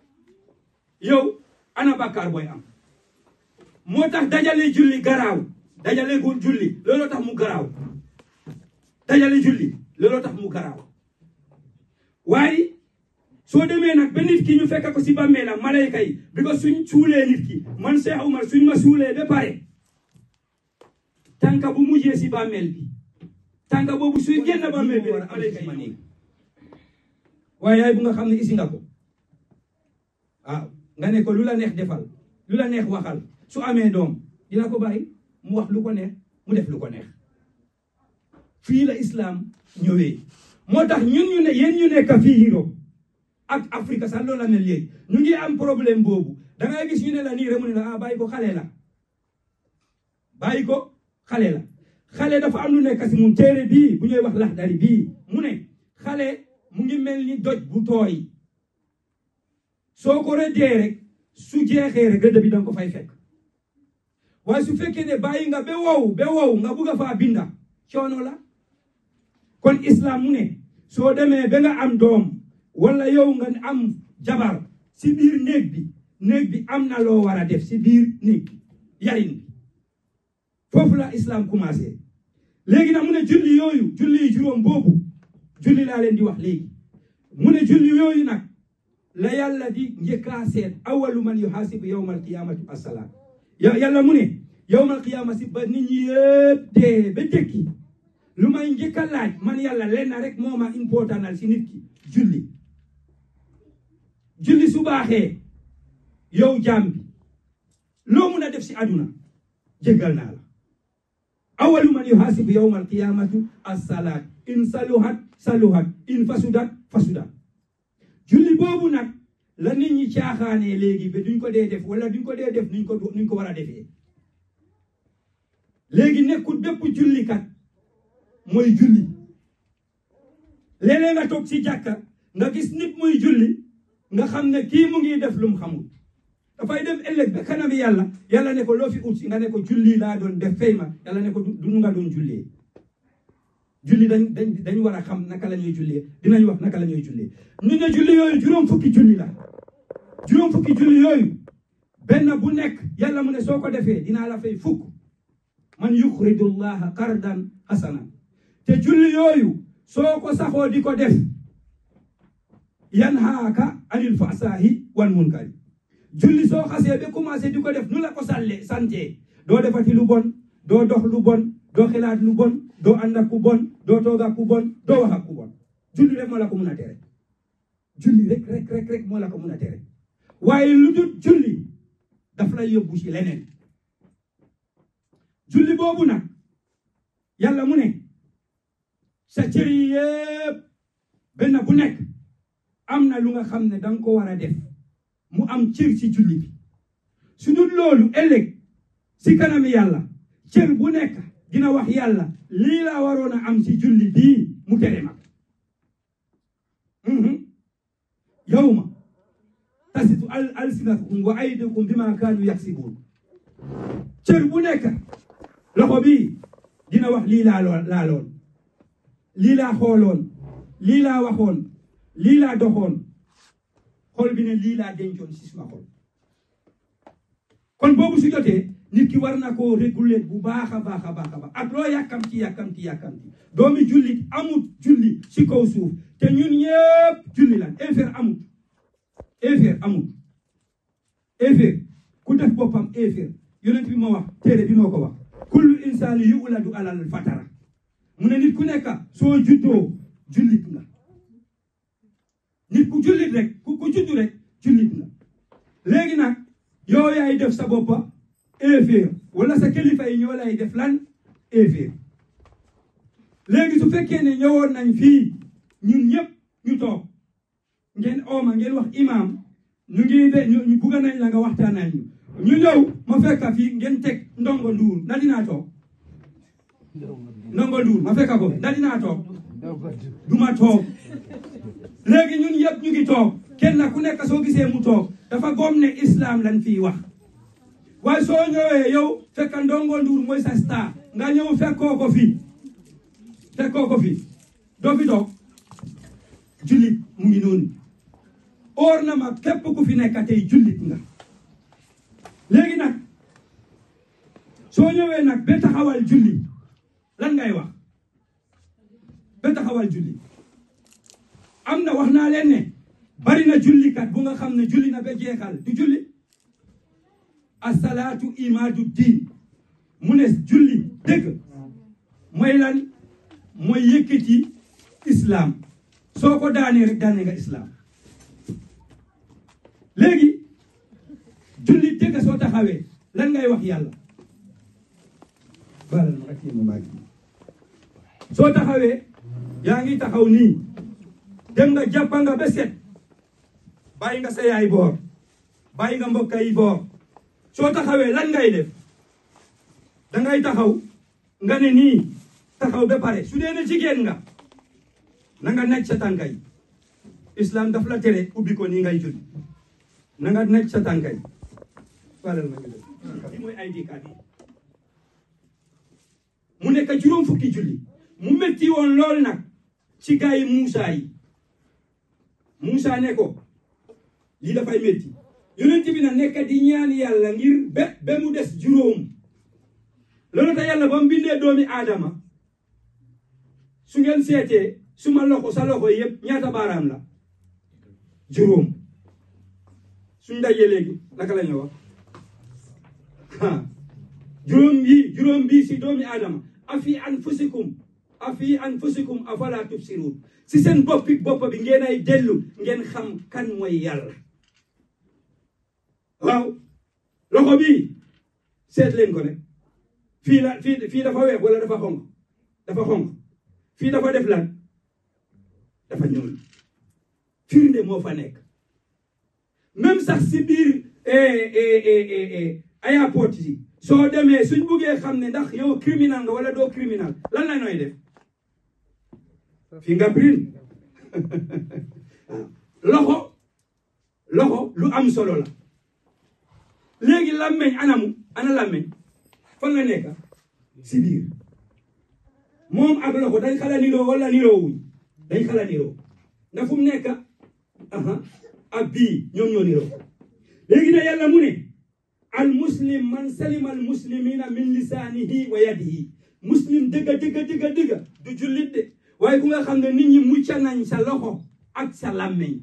yow ana bàkkaar booy am moo tax dajale julli garaaw dajale gu julli looloo tax mu garaaw dajale julli looloo tax mu garaaw waaye soo demee nag ba nit ki ñu fekk ko si bàmmeelam malayka yi bi ko suñ suulee nit ki man Cheikh Oumar suñ ma suulee ba pare tànka bu mujjee si bàmmeel bi tànka boobu suy génn bàmmeel bi rek malayka yi ñëw waaye yaay bu nga xam ne isi nga ko waaw nga ne ko lu la neex defal lu la neex waxal su amee doom dina ko bàyyi mu wax lu ko neex mu def lu ko neex fii la islam ñëwee moo tax ñun ñu ne yéen ñu nekk fii Europe ak Afrique sax loolu la mel léegi ñu ngi am problème boobu da ngay gis ñu ne la nii rek mu ne la ah bàyyi ko xale la bàyyi ko xale la xale dafa am lu nekk si mun téere bii bu ñuy wax laxdari bii mu ne xale mu ngi mel ni doj bu tooy soo ko rëddee rek su jeexee rek rëdd bi danga ko fay fekk waaye su fekkee ne bàyyi nga ba wow ba wow nga bugg a faa binda coono la kon islam mu ne soo demee ba nga am doom wala yow nga am jabar si biir néeg bi néeg bi am na loo war a def si biir néeg bi yarin bi foofu la islam commencé léegi nag mu ne julli yooyu julli juróom boobu julli laa leen di wax léegi mu ne julli yooyu nag la yàlla di njëkkaa seet awalu man yuhasibu yawmal qiyamati assalaat yàlla mu ne yawmal qiyamati ba nit ñi yëpp dee ba dëkki lu may njëkk a laaj man yàlla leen na rek moo ma importanal si nit ki julli julli su baaxee yow jaam bi loo mun a def si àdduna jéggal naa la awalu man yuhasibu yawmal qiyamati assalaat in saluhat saluhat in fasudat fasudat julli boobu nag la nit ñi caaxaanee léegi ba duñ ko dee def wala duñ ko dee def nuñ ko nuñ ko war a defee léegi nekkul bépp jullikat mooy julli léeg-léeg nga toog ci jàkka nga gis nit muy julli nga xam ne kii mu ngi def lu mu xamul dafay dem ëllëg ba kanami yàlla yàlla ne ko loo fi ut si nga ne ko julli laa doon def fay ma yàlla ne ko du nu nga doon jullee julli dañ dañ dañ war a xam naka la ñuy jullee dinañ wax naka la ñuy jullee ñu ne julli yooyu juróom fukki julli la juróom fukki julli yooyu benn bu nekk yàlla mu ne soo ko defee dinaa la fay fukk man yuxridu llaha qardan hasanan te julli yooyu soo ko saxoo di ko def yanhaaka anil fasaahi wal munkari julli soo xasee ba commencé di ko def nu la ko sàlle sante doo defati lu bon doo dox lu bon doo xalaat lu bon doo ànd ak ku bon doo toog ak ku bon doo wax ak ku bon julli rek moo la ko mun a tere julli rek rek rek rek moo la ko mun a tere waaye lu dul julli daf lay yóbbu ci leneen julli boobu nag yàlla mu ne sa cër yi yëpp benn bu nekk am na lu nga xam ne danga ko war a def mu am cër ci julli bi su dul loolu ëllëg si kanami yàlla cër bu nekk dina wax yàlla lii laa waroon a am ci julli bii mu tere ma yawma tasitu al alsinatukum wa aydikum bima kaanu yaksibuun cër bu nekk loxo bii dina wax lii laa laaloon lii laa xooloon lii laa waxoon lii laa doxoon xol bi ne lii laa dencoon si suma xol kon boobu su jotee nit ki war na koo réguler bu baax a baax a baax a baax ak loo yàkkamti yàkkamti yàkkamti doomi jullit amut julli si kaw suuf te ñun ñëpp julli lan infert amut éeféer amul éeféer ku def boppam éeféer yonent bi moo wax téere bi moo ko wax kullu insaani yuladu alal fatara mu ne nit ku nekk soo juddoo jullit nga nit ku jullit rek ku ku juddu rek jullit nga léegi nag yow yaay def sa boppa éeféer wala sa kilifa yi ñoo lay def lan éeféer léegi su fekkee ne ñëwoon nañ fii ñun ñëpp ñu toog ngeen ooma ngeen wax imam ñu ngi de ñu bugga nañ la nga waxtaanal ñu ñu ñëw ma fekka fii ngeen teg ndongo nduur na dinaa toog ndongo nduur ma fekka ko na dinaa toog du ma toog léegi ñun yëpp ñu ngi toog kenn ku nekk soo gisee mu toog dafa gom ne islam lañ fii wax waaye soo ñëwee yow fekka ndongo nduur mooy sa star nga ñëw fekkoo ko fii fekkoo ko fii doo fi toog jullit mu ngi noonu óor na ma képp ku fi nekk tey jullit nga léegi nag soo ñëwee nag ba taxawal julli lan ngay wax ba taxawal julli am na wax naa leen ne bari na jullikat bu nga xam ne julli na ba jeexal du julli asalaatu imaadu diin mu ne julli dëgg mooy lan mooy yëkkati islam soo ko daanee rek daane nga islam léegi julli dëgg soo taxawee lan ngay wax yàlla balal ma rek ma maagi soo taxawee yaa ngi taxaw nii dem nga jàppa nga ba set bàyyi nga sa yaay boor bàyyi nga mbokk yi boor soo taxawee lan ngay def dangay taxaw nga ne nii taxaw ba pare su dee ne jigéen nga na nga naj sa tànka yi islam daf la tere ubbi ko nii ngay julli na nga naj sa tànka yi walal ma li mooy ID card yi mu nekk juróom fukki julli mu metti woon lool nag ci gaa yi Muusa yi Muusa ne ko lii dafay metti yonent bi na nekk di ñaan yàlla ngir ba ba mu des juróom loolu tax yàlla ba mu bindee doomi aadama su ngeen seetee suma loxo sa loxo yëpp ñaata baaraam la juróom suñ dajee léegi naka la ñu wax juróom bii juróom bii si doomi aadama afi anfusikum afi anfusikum afala tubsirun si seen boppi bopp bi ngeen ay dellu ngeen xam kan mooy yàlla waaw loxo bii seet leen ko rek fii la fii fii dafa weex wala dafa xonq dafa xonq fii dafa def lan dafa ñuul firnde moo fa nekk même sax si biir airport yi soo demee suñ buggee xam ne ndax yow criminal nga wala doo criminal lan la nooy def fingerprint loxo loxo lu am solo la léegi làmmeñ anamu ana làmmeñ fan la nekk si biir moom ak loxo dañ xala niroo wala niroo wuñ dañ xala niroo ndax fu mu nekk aha ak bii ñoom ñoo niroo léegi na yàlla mu ne al muslim man salima al muslimina min lisaanihi wa yadihi muslim dëgga dëgga dëgga dëgga du jullit de waaye ku nga xam ne nit ñi mucca nañ sa loxo ak sa làmmeñ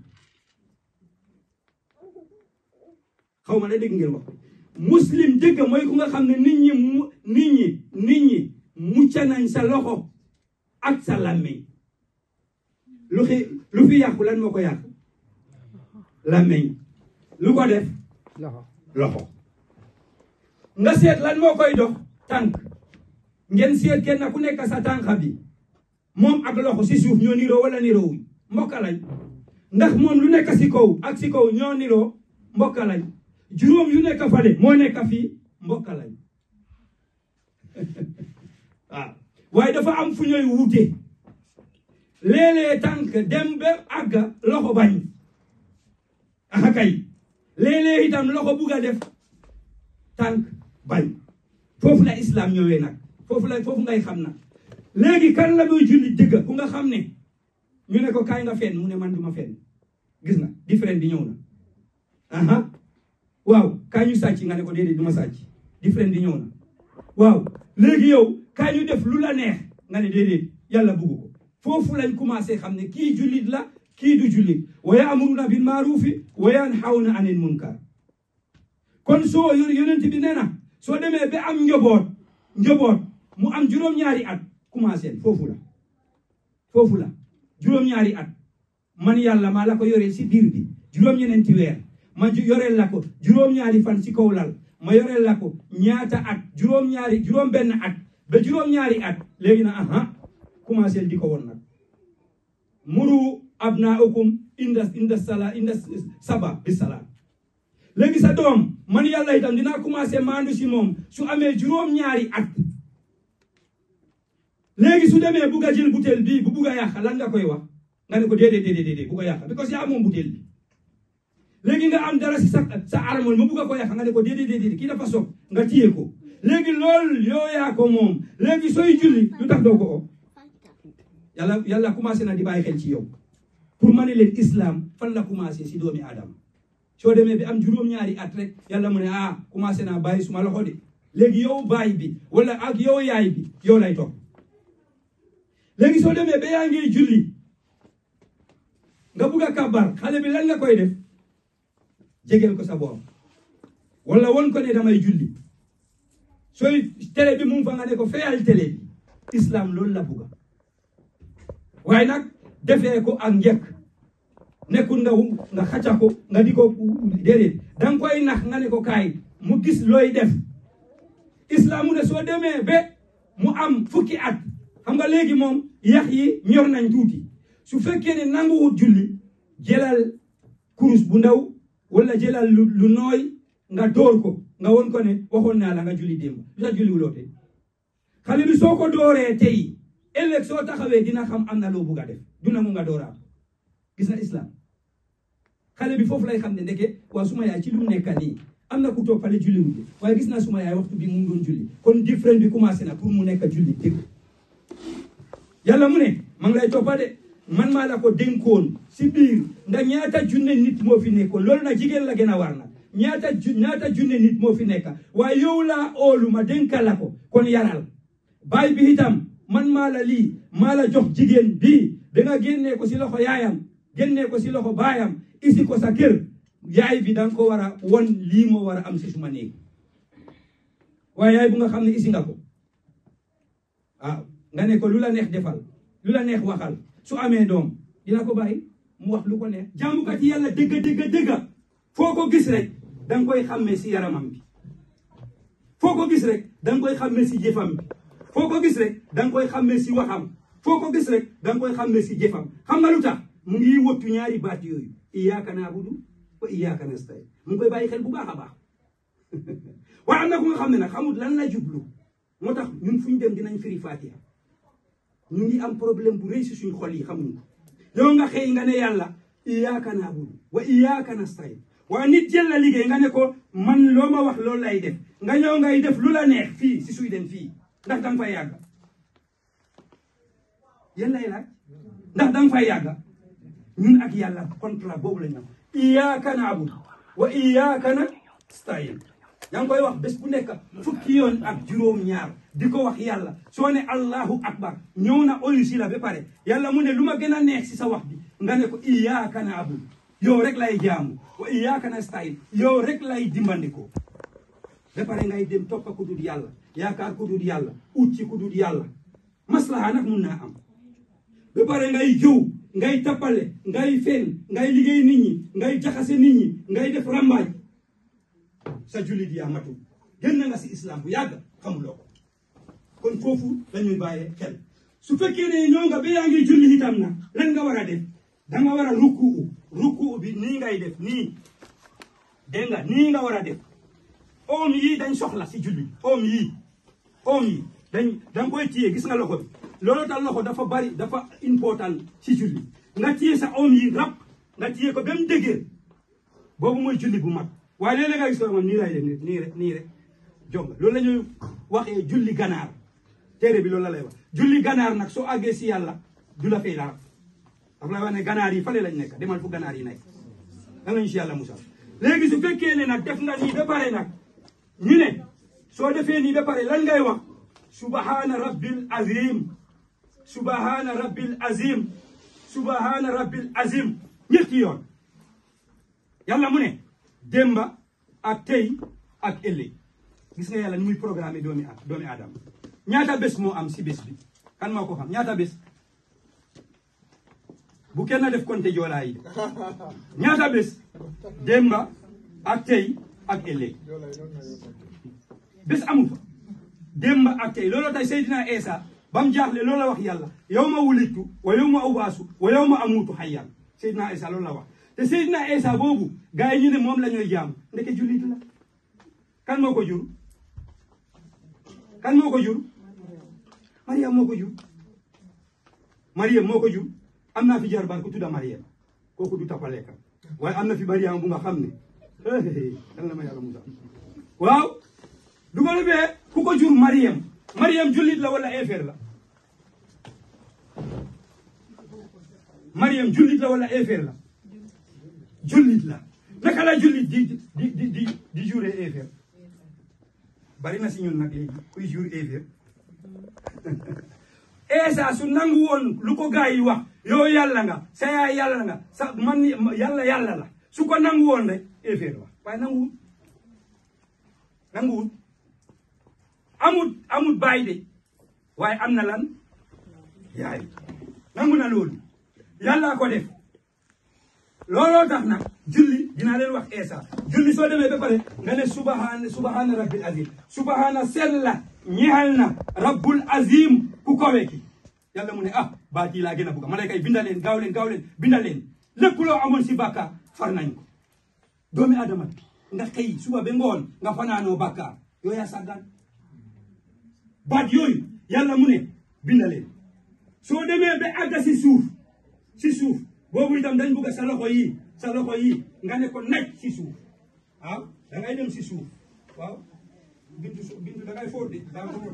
xaw ma ne dégg ngeen wax muslim dëgg mooy ku nga xam ne nit ñi mu nit ñi nit ñi mucca nañ sa loxo ak sa làmmeñ lu fi lu fi yàqu lan moo ko yàq làmmeñ lu ko def loxo nga seet lan moo koy dox tànk ngeen seet kenn ku nekk sa tànk bi moom ak loxo si suuf ñoo niroo wala niroo wuñ mbokka lañ ndax moom lu nekk si kaw ak si kaw ñoo niroo mbokka lañ juróom yu nekk fale moo nekk fii mbokka lañ waaw waaye dafa am fu ñooy wute léeg-léeg tànk dem ba àgga loxo bañ aha kay léeg-léeg itam loxo bugg a def tànk bañ foofu la islam ñëwee nag foofu la foofu ngay xam nag léegi kan la muy julli dëgg ku nga xam ne ñu ne ko kaay nga fenn mu ne man duma fenn gis nga différent bi ñëw na aha waaw kaay ñu sàcc nga ne ko déedéet duma sàcc différent bi ñëw na waaw léegi yow kaay ñu def lu la neex nga ne déedéet yàlla bugg ko foofu lañ commencé xam ne kii jullit la kii du jullit wa yaamuruna bil maarufi wa yanhawna anil munkar kon soo yonent bi nee na soo demee ba am njoboot njoboot mu am juróom-ñaari at commencé foofu la foofu la juróom-ñaari at man yàlla maa la ko yoreel si biir bi juróom-ñeneenti weer ma yoreel la ko juróom-ñaari fan si kaw lal ma yoreel la ko ñaata at juróom-ñaari juróom-benn at ba juróom-ñaari at léegi na aha commencé di ko woon nag muru abnaakum inda inda sala inda saba bi salaat léegi sa doom man yàlla itam dinaa commencé maandu si moom su amee juróom-ñaari at léegi su demee bugg a jël butéel bii bu bugg a yàq lan nga koy wax nga ne ko déedéet déedéet déedéet bugg a yàq because yaa moom butéel bi léegi nga am dara si sa sa armoire ma bugg a ko yàq nga ne ko déedéet déedéet kii dafa soog nga téye ko léegi loolu yoo yaa ko moom léegi sooy julli lu tax doo ko o yàlla yàlla commencé na di bàyyi xel ci yow pour ma ne leen islam fan la commencé si doomi aadama soo demee bi am juróom-ñaari at rek yàlla mu ne ah commencé naa bàyyi suma loxo de léegi yow baay bi wala ak yow yaay bi yow lay topp léegi soo demee ba yaa ngi julli nga bugg a kabar xale bi lan nga koy def jegeel ko sa borom wala won ko ne damay julli sooy télé bi mu fa nga ne ko feyal télé bi islam loolu la bugga waaye nag defee ko ak njëkk nekkul nga nga xacca ko nga di ko déedéet danga koy nax nga ne ko kaay mu gis looy def islam mu ne soo demee ba mu am fukki at xam nga léegi moom yax yi ñor nañ tuuti su fekkee ne nanguwut julli jëlal kurus bu ndaw wala jëlal lu lu nooy nga door ko nga won ko ne waxoon naa la nga julli démb lu tax julli wuloo tey xale bi soo ko dooree tey ëllëg soo taxawee dina xam am na loo bugg a def duna mu nga dooraat gis na islam xale bi foofu lay xam ne ndeke waa suma yaay ci lu mu nekka nii am na ku toog fale julli wute waaye gis naa suma yaay waxtu bi mu ngi doon julli kon différent bi commencé na pour mu nekk julli dëgg yàlla mu ne ma ngi lay toppa de man maa la ko dénkoon si biir ndax ñaata junne nit moo fi nekkoon loolu nag jigéen la gën a war na ñaata ju ñaata junne nit moo fi nekka waaye yow laa oolu ma dénka la ko kon yaral baay bi itam man maa la lii maa la jox jigéen bii da nga génnee ko si loxo yaayam génnee ko si loxo baayam isi ko sa kër yaay bi da nga ko war a won lii moo war a am si suma néeg waaye yaay bu nga xam ne isi nga ko waaw nga ne ko lu la neex defal lu la neex waxal su amee doom dina ko bàyyi mu wax lu ko neex jaamukat yàlla dëgg dëgg dëgg foo ko gis rek da nga koy xàmmee si yaramam bi foo ko gis rek da nga koy xàmmee si jëfam bi foo ko gis rek da nga koy xàmmee si waxam foo ko gis rek da nga koy xàmmee si jëfam xam nga lu tax mu ngi wottu ñaari baat yooyu iyyaka na'budu wa iyyaka nasta'in mu ngi koy bàyyi xel bu baax a baax waaye am na ku nga xam ne nag xamul lan la jublu moo tax ñun fu ñu dem dinañ firi Fatiha ñu ngi am problème bu rëy si suñ xol yi xamuñ ko yow nga xëy nga ne yàlla iyyaka na'budu wa iyyaka nasta'in waaye nit jël la liggéey nga ne ko man loo ma wax loolu lay def nga ñëw ngay def lu la neex fii si suy dem fii ndax danga fay yàgga yéen lay laaj ndax danga fay yàgga ñun ak yàlla contrat boobu la ñu am iyyaka na'budu wa iyyaka nasta'in yaa ngi koy wax bés bu nekk fukki yoon ak juróom-ñaar di ko wax yàlla soo ne allahu akbar ñëw na oyu si la ba pare yàlla mu ne lu ma gën a neex si sa wax bi nga ne ko iyyaka na'budu yow rek lay jaamu wa iyyaka nasta'in yow rek lay dimbandikoo ba pare ngay dem toppa ku dul yàlla yaakaar ku dul yàlla ut ci ku dul yàlla maslaha nag mun naa am ba pare ngay jëw ngay tappale ngay fen ngay liggéey nit ñi ngay jaxase nit ñi ngay def rambaaj sa jullit yaa matul génn nga si islam bu yàgg xamuloo ko kon foofu dañuy bàyyee xel su fekkee ne ñoo nga ba yaa ngi julli itam nag lan nga war a def danga war a rukkuu rukkuu bi nii ngay def nii dégg nga nii nga war a def oom yi dañ soxla si julli oom yi oom yi dañ danga koy téye gis nga loxo bi loolu tax loxo dafa bari dafa important ci julli nga téye sa oom yi rab nga téye ko ba mu dëgër boobu mooy julli bu mag waaye léeg-léeg nga gis ko moom nii lay def nii rek nii rek jonga loolu la ñuy waxee julli ganaar téere bi loolu la lay wax julli ganaar nag soo àggee si yàlla du la fay dara dafa lay wax ne ganaar yi fale lañ nekk demal fu ganaar yi nekk da ngañu si yàlla musal léegi su fekkee ne nag def nga nii ba pare nag ñu ne soo defee nii ba pare lan ngay wax subhana rabbil azim subhana rabbil azim subhana rabbil azim ñetti yoon yàlla mu ne démba ak tey ak ëllëg gis nga yàlla ni muy programme doomi a doomi aadama ñaata bés moo am si bés bi kan moo ko xam ñaata bés bu kenn def konte joolaa yi ñaata bés démba ak tey ak ëllëg bés amu fa démba ak tey looloo tay Seydina Eesa ba mu jaaxle loolu la wax yàlla yow ma wulittu wa yow ma ubaasu wa yow ma amuutu hayyan Seydina Eesa loolu la wax te Seydina Eesa boobu gars yi ñu ne moom la ñuy jaam ndeke jullit la kan moo ko jur kan moo ko jur Mariam moo ko jur Mariam moo ko jur am naa fi jarbaar ku tudda Mariam kooku du tapaleeka waaye am na fi Mariam bu nga xam ne kan la ma yàlla musa waaw du ko defee ku ko jur Mariam Mariam jullit la wala éefeer la Mariam jullit la wala éefeer la jullit la naka la jullit di di di di di jure éefeer bari na si ñun nag léegi kuy jur éefeer Eesa su nangu woon lu ko gaa yi wax yow yàlla nga sa yaay yàlla nga sa man yàlla yàlla la su ko nangu woon rek éefeer la waaye nanguwut nanguwut amut amut baay de waaye am na lan yaay nangu na loolu yàlla ko def looloo tax nag julli dinaa leen wax eesa julli soo demee ba pare nga ne subhaana subhaana rabbil azim subhaana sella ñeexal na rabbul azim ku kowe ki yàlla mu ne ah baat yi laa gën a bugga malayka yi binda leen gaaw leen gaaw leen binda leen lépp loo amoon si bàkkaar far nañ ko doomi adama nga xëy suba ba ngoon nga fanaanoo bàkkaar yooyu yaa sàggan baat yooyu yàlla mu ne binda leen soo demee ba àgga si suuf si suuf boobu itam dañ bugg sa loxo yi sa loxo yi nga ne ko naj si suuf waaw da ngay dem si suuf waaw bintu su bintu da ngay fóot de daa fóot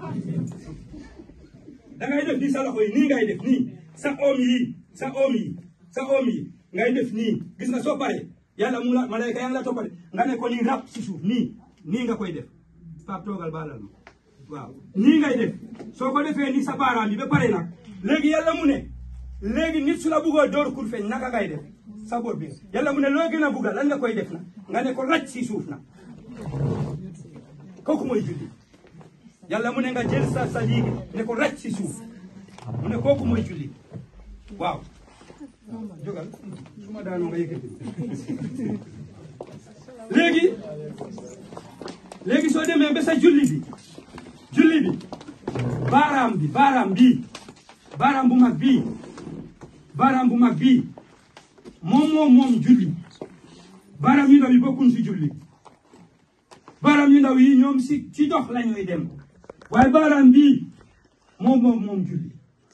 da ngay def nii sa loxo yi nii ngay def nii sa oom yi sa oom yi sa oom yi ngay def nii gis nga soo paree yàlla mu la malayka yaa ngi la toppale nga ne ko nii rab si suuf nii nii nga koy def Pape toogal baalal ma waaw nii ngay def soo ko defee nii sa baaraam bi ba pare nag léegi yàlla mu ne léegi nit su la buggoo door kur feeñ naka ngay def sa bopp bi yàlla mu ne loo gën a bugga lan nga koy def na nga ne ko raj si suuf na kooku mooy julli yàlla mu ne nga jël sa sa liigi ne ko raj si suuf mu ne kooku mooy julli waaw jógal su ma daanoo nga yëkkati léegi léegi soo demee ba sa julli bi julli bi baaraam bi baaraam bii baaraam bu mag bii baaraam bu mag bii moom moom moom julli baaraam yu ndaw yi bokkuñ si julli baaraam yu ndaw yi ñoom si ci dox la ñuy dem waaye baaraam bii moom moom moom julli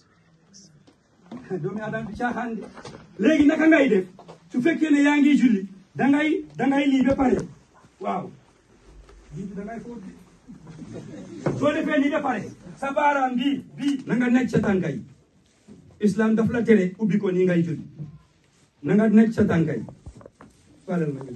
doomi adam bi caaxaan de léegi naka ngay def su fekkee ne yaa ngi julli dangay dangay lii ba pare waaw lii dangay fóot soo defee nii ba pare sa baaraam bii bii na nga nekk sa tànka yi islam daf la tere ubbi ko nii ngay julli na nga nekk sa tànka yi falal ma ñu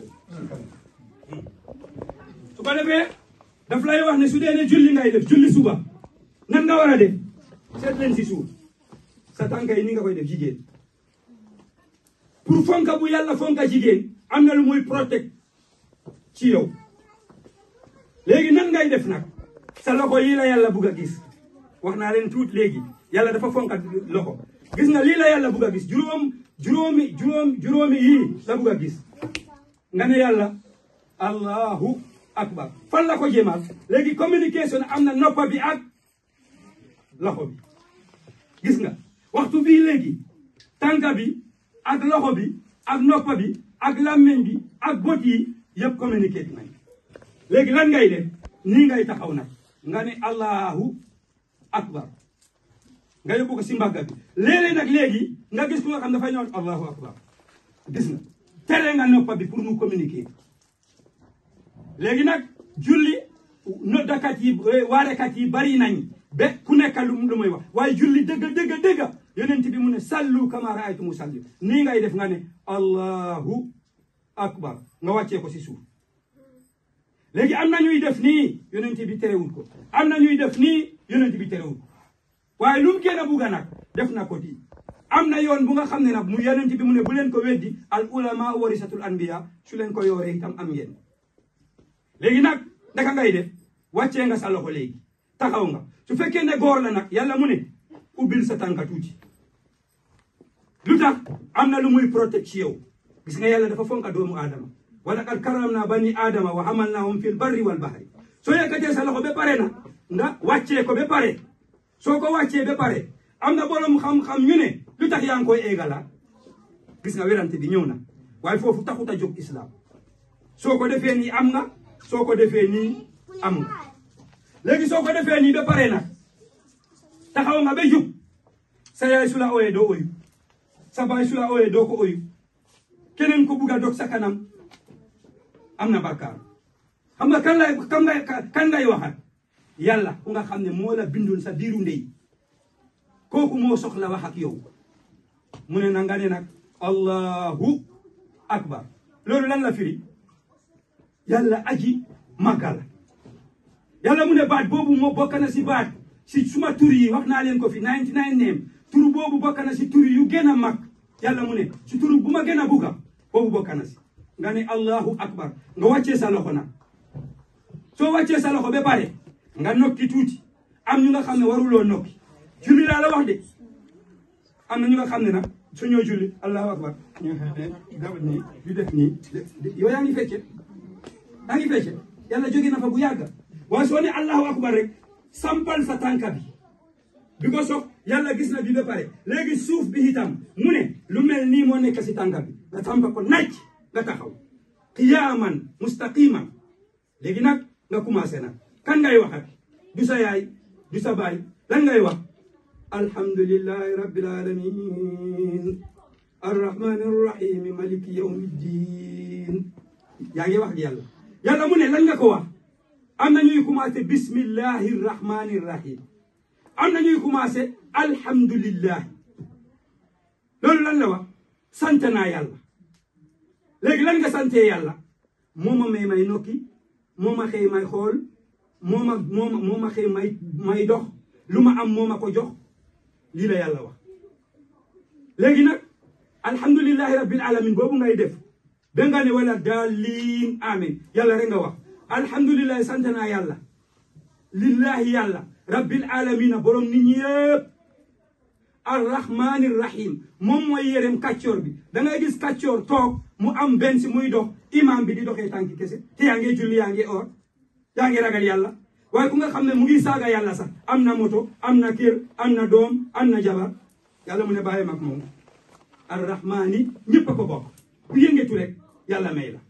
su ko defee daf lay wax ne su dee ne julli ngay def julli suba nan nga war a def seet leen si suuf sa tànka yi ni nga koy def jigéen pour fonka bu yàlla fonka jigéen am na lu muy protect ci yow léegi nan ngay def nag sa loxo yi la yàlla bugg a gis wax naa leen tuut léegi yàlla dafa fonka loxo gis nga lii la yàlla bugg a gis juróom juróomi juróom juróomi yii la bugg a gis nga ne yàlla allahu akbar fan la ko jëmaat léegi communication am na noppa bi ak loxo bi gis nga waxtu bii léegi tànka bi ak loxo bi ak noppa bi ak làmmiñ bi ak bot yi yëpp communiqué nañ léegi lan ngay def nii ngay taxaw nag nga ne allahu akbar nga yóbbu ko si mbagga bi léeg-léeg nag léegi nga gis ku nga xam dafa ñëw allahu akbar gis nga tere nga noppa bi pour mu communiquer léegi nag julli noddakat yi waarekat yi bari nañ ba ku nekk lu lu muy wax waaye julli dëgg dëgg dëgg yonent bi mu ne sallu kama raaytumu salli nii ngay def nga ne allahu akbar nga wàccee ko si suuf léegi am na ñuy def nii yonent bi terewul ko am na ñuy def nii yonent bi terewul ko waaye lu mu gën a bugga nag def na ko di am na yoon bu nga xam ne nag mu yonent bi mu ne bu leen ko weddi al ulama warisatul anbiya su leen ko yooree itam am ngeen léegi nag naka ngay def wàccee nga sa loxo léegi taxaw nga su fekkee ne góor la nag yàlla mu ne ubbil sa tànka tuuti lu tax am na lu muy protect ci yow gis nga yàlla dafa fonka doomu aadama wa laqad karamna bani aadama wa hamalnahum fil barri wal bahri soo yëkkatee sa loxo ba pare nag nga wàccee ko ba pare soo ko wàccee ba pare am na borom xam-xam ñu ne lu tax yaa ngi koy eegala gis nga werante bi ñëw na waaye foofu taxut a jóg islam soo ko defee nii am nga soo ko defee nii am nga léegi soo ko defee nii ba pare nag taxaw nga ba jub sa yaay su la ooyee doo oyu sa baay su la ooyee doo ko oyu keneen ko bugg a dog sa kanam am na bàkkaar xam nga kan lay kan ngay kan ngay waxat yàlla ku nga xam ne moo la bindoon sa biiru ndey kooku moo soxla wax ak yow mu ne na nga ne nag allahu akbar loolu lan la firi yàlla aji màgga la yàlla mu ne baat boobu moo bokk na si baat si suma tur yi wax naa leen ko fi 99 neem tur boobu bokk na si tur yu gën a mag yàlla mu ne si tur bu ma gën a bugga boobu bokk na si nga ne allahu akbar nga wàccee sa loxo nag soo wàccee sa loxo ba pare nga nokki tuuti am ñu nga xam ne waruloo nokki julli laa la wax de am na ñu nga xam ne nag su ñoo julli allahu akbar ñu gawat nii yu def nii yow yaa ngi fecce yaa ngi fecce yàlla jóge na fa bu yàgga waaye soo ne allahu akbar rek sampal sa tànka bi bi ko soog yàlla gis na bi ba pare léegi suuf bi itam mu ne lu mel nii moo nekk si tànka bi nga sampa ko naaj nga taxaw qiyaaman mustaqiman léegi nag nga commencé nag kan ngay waxat du sa yaay du sa baay lan ngay wax alhamdulillahi rabbil alamin arrahmani arrahim maliki yawmi ddin yaa ngi wax ak yàlla yàlla mu ne lan nga ko wax am na ñuy commencé bismillahi rrahmani rrahim am na ñuy commencé alhamdulillahi loolu lan la wax sant naa yàlla léegi lan nga santee yàlla moo ma may may nokki moo ma xëy may xool moo ma moo ma moo ma xëy may may dox lu ma am moo ma ko jox lii la yàlla wax léegi nag alhamdulillahi rabbil alamin boobu ngay def ba nga ne wala daalin amin yàlla rek nga wax alhamdulillahi sant naa yàlla lillahi yàlla rabbil alamina borom nit ñi yëpp arrahmani rahim moom mooy yërem kàccoor bi da ngay gis kàccoor toog mu am benn si muy dox imam bi di doxee tànki kese te yaa ngi julli yaa ngi or yaa ngi ragal yàlla waaye ku nga xam ne mu ngi saaga yàlla sax am na moto am na kër am na doom am na jabar yàlla mu ne bàyyi mag moom arrahmani ñëpp a ko bokk ku yëngetu rek yàlla may la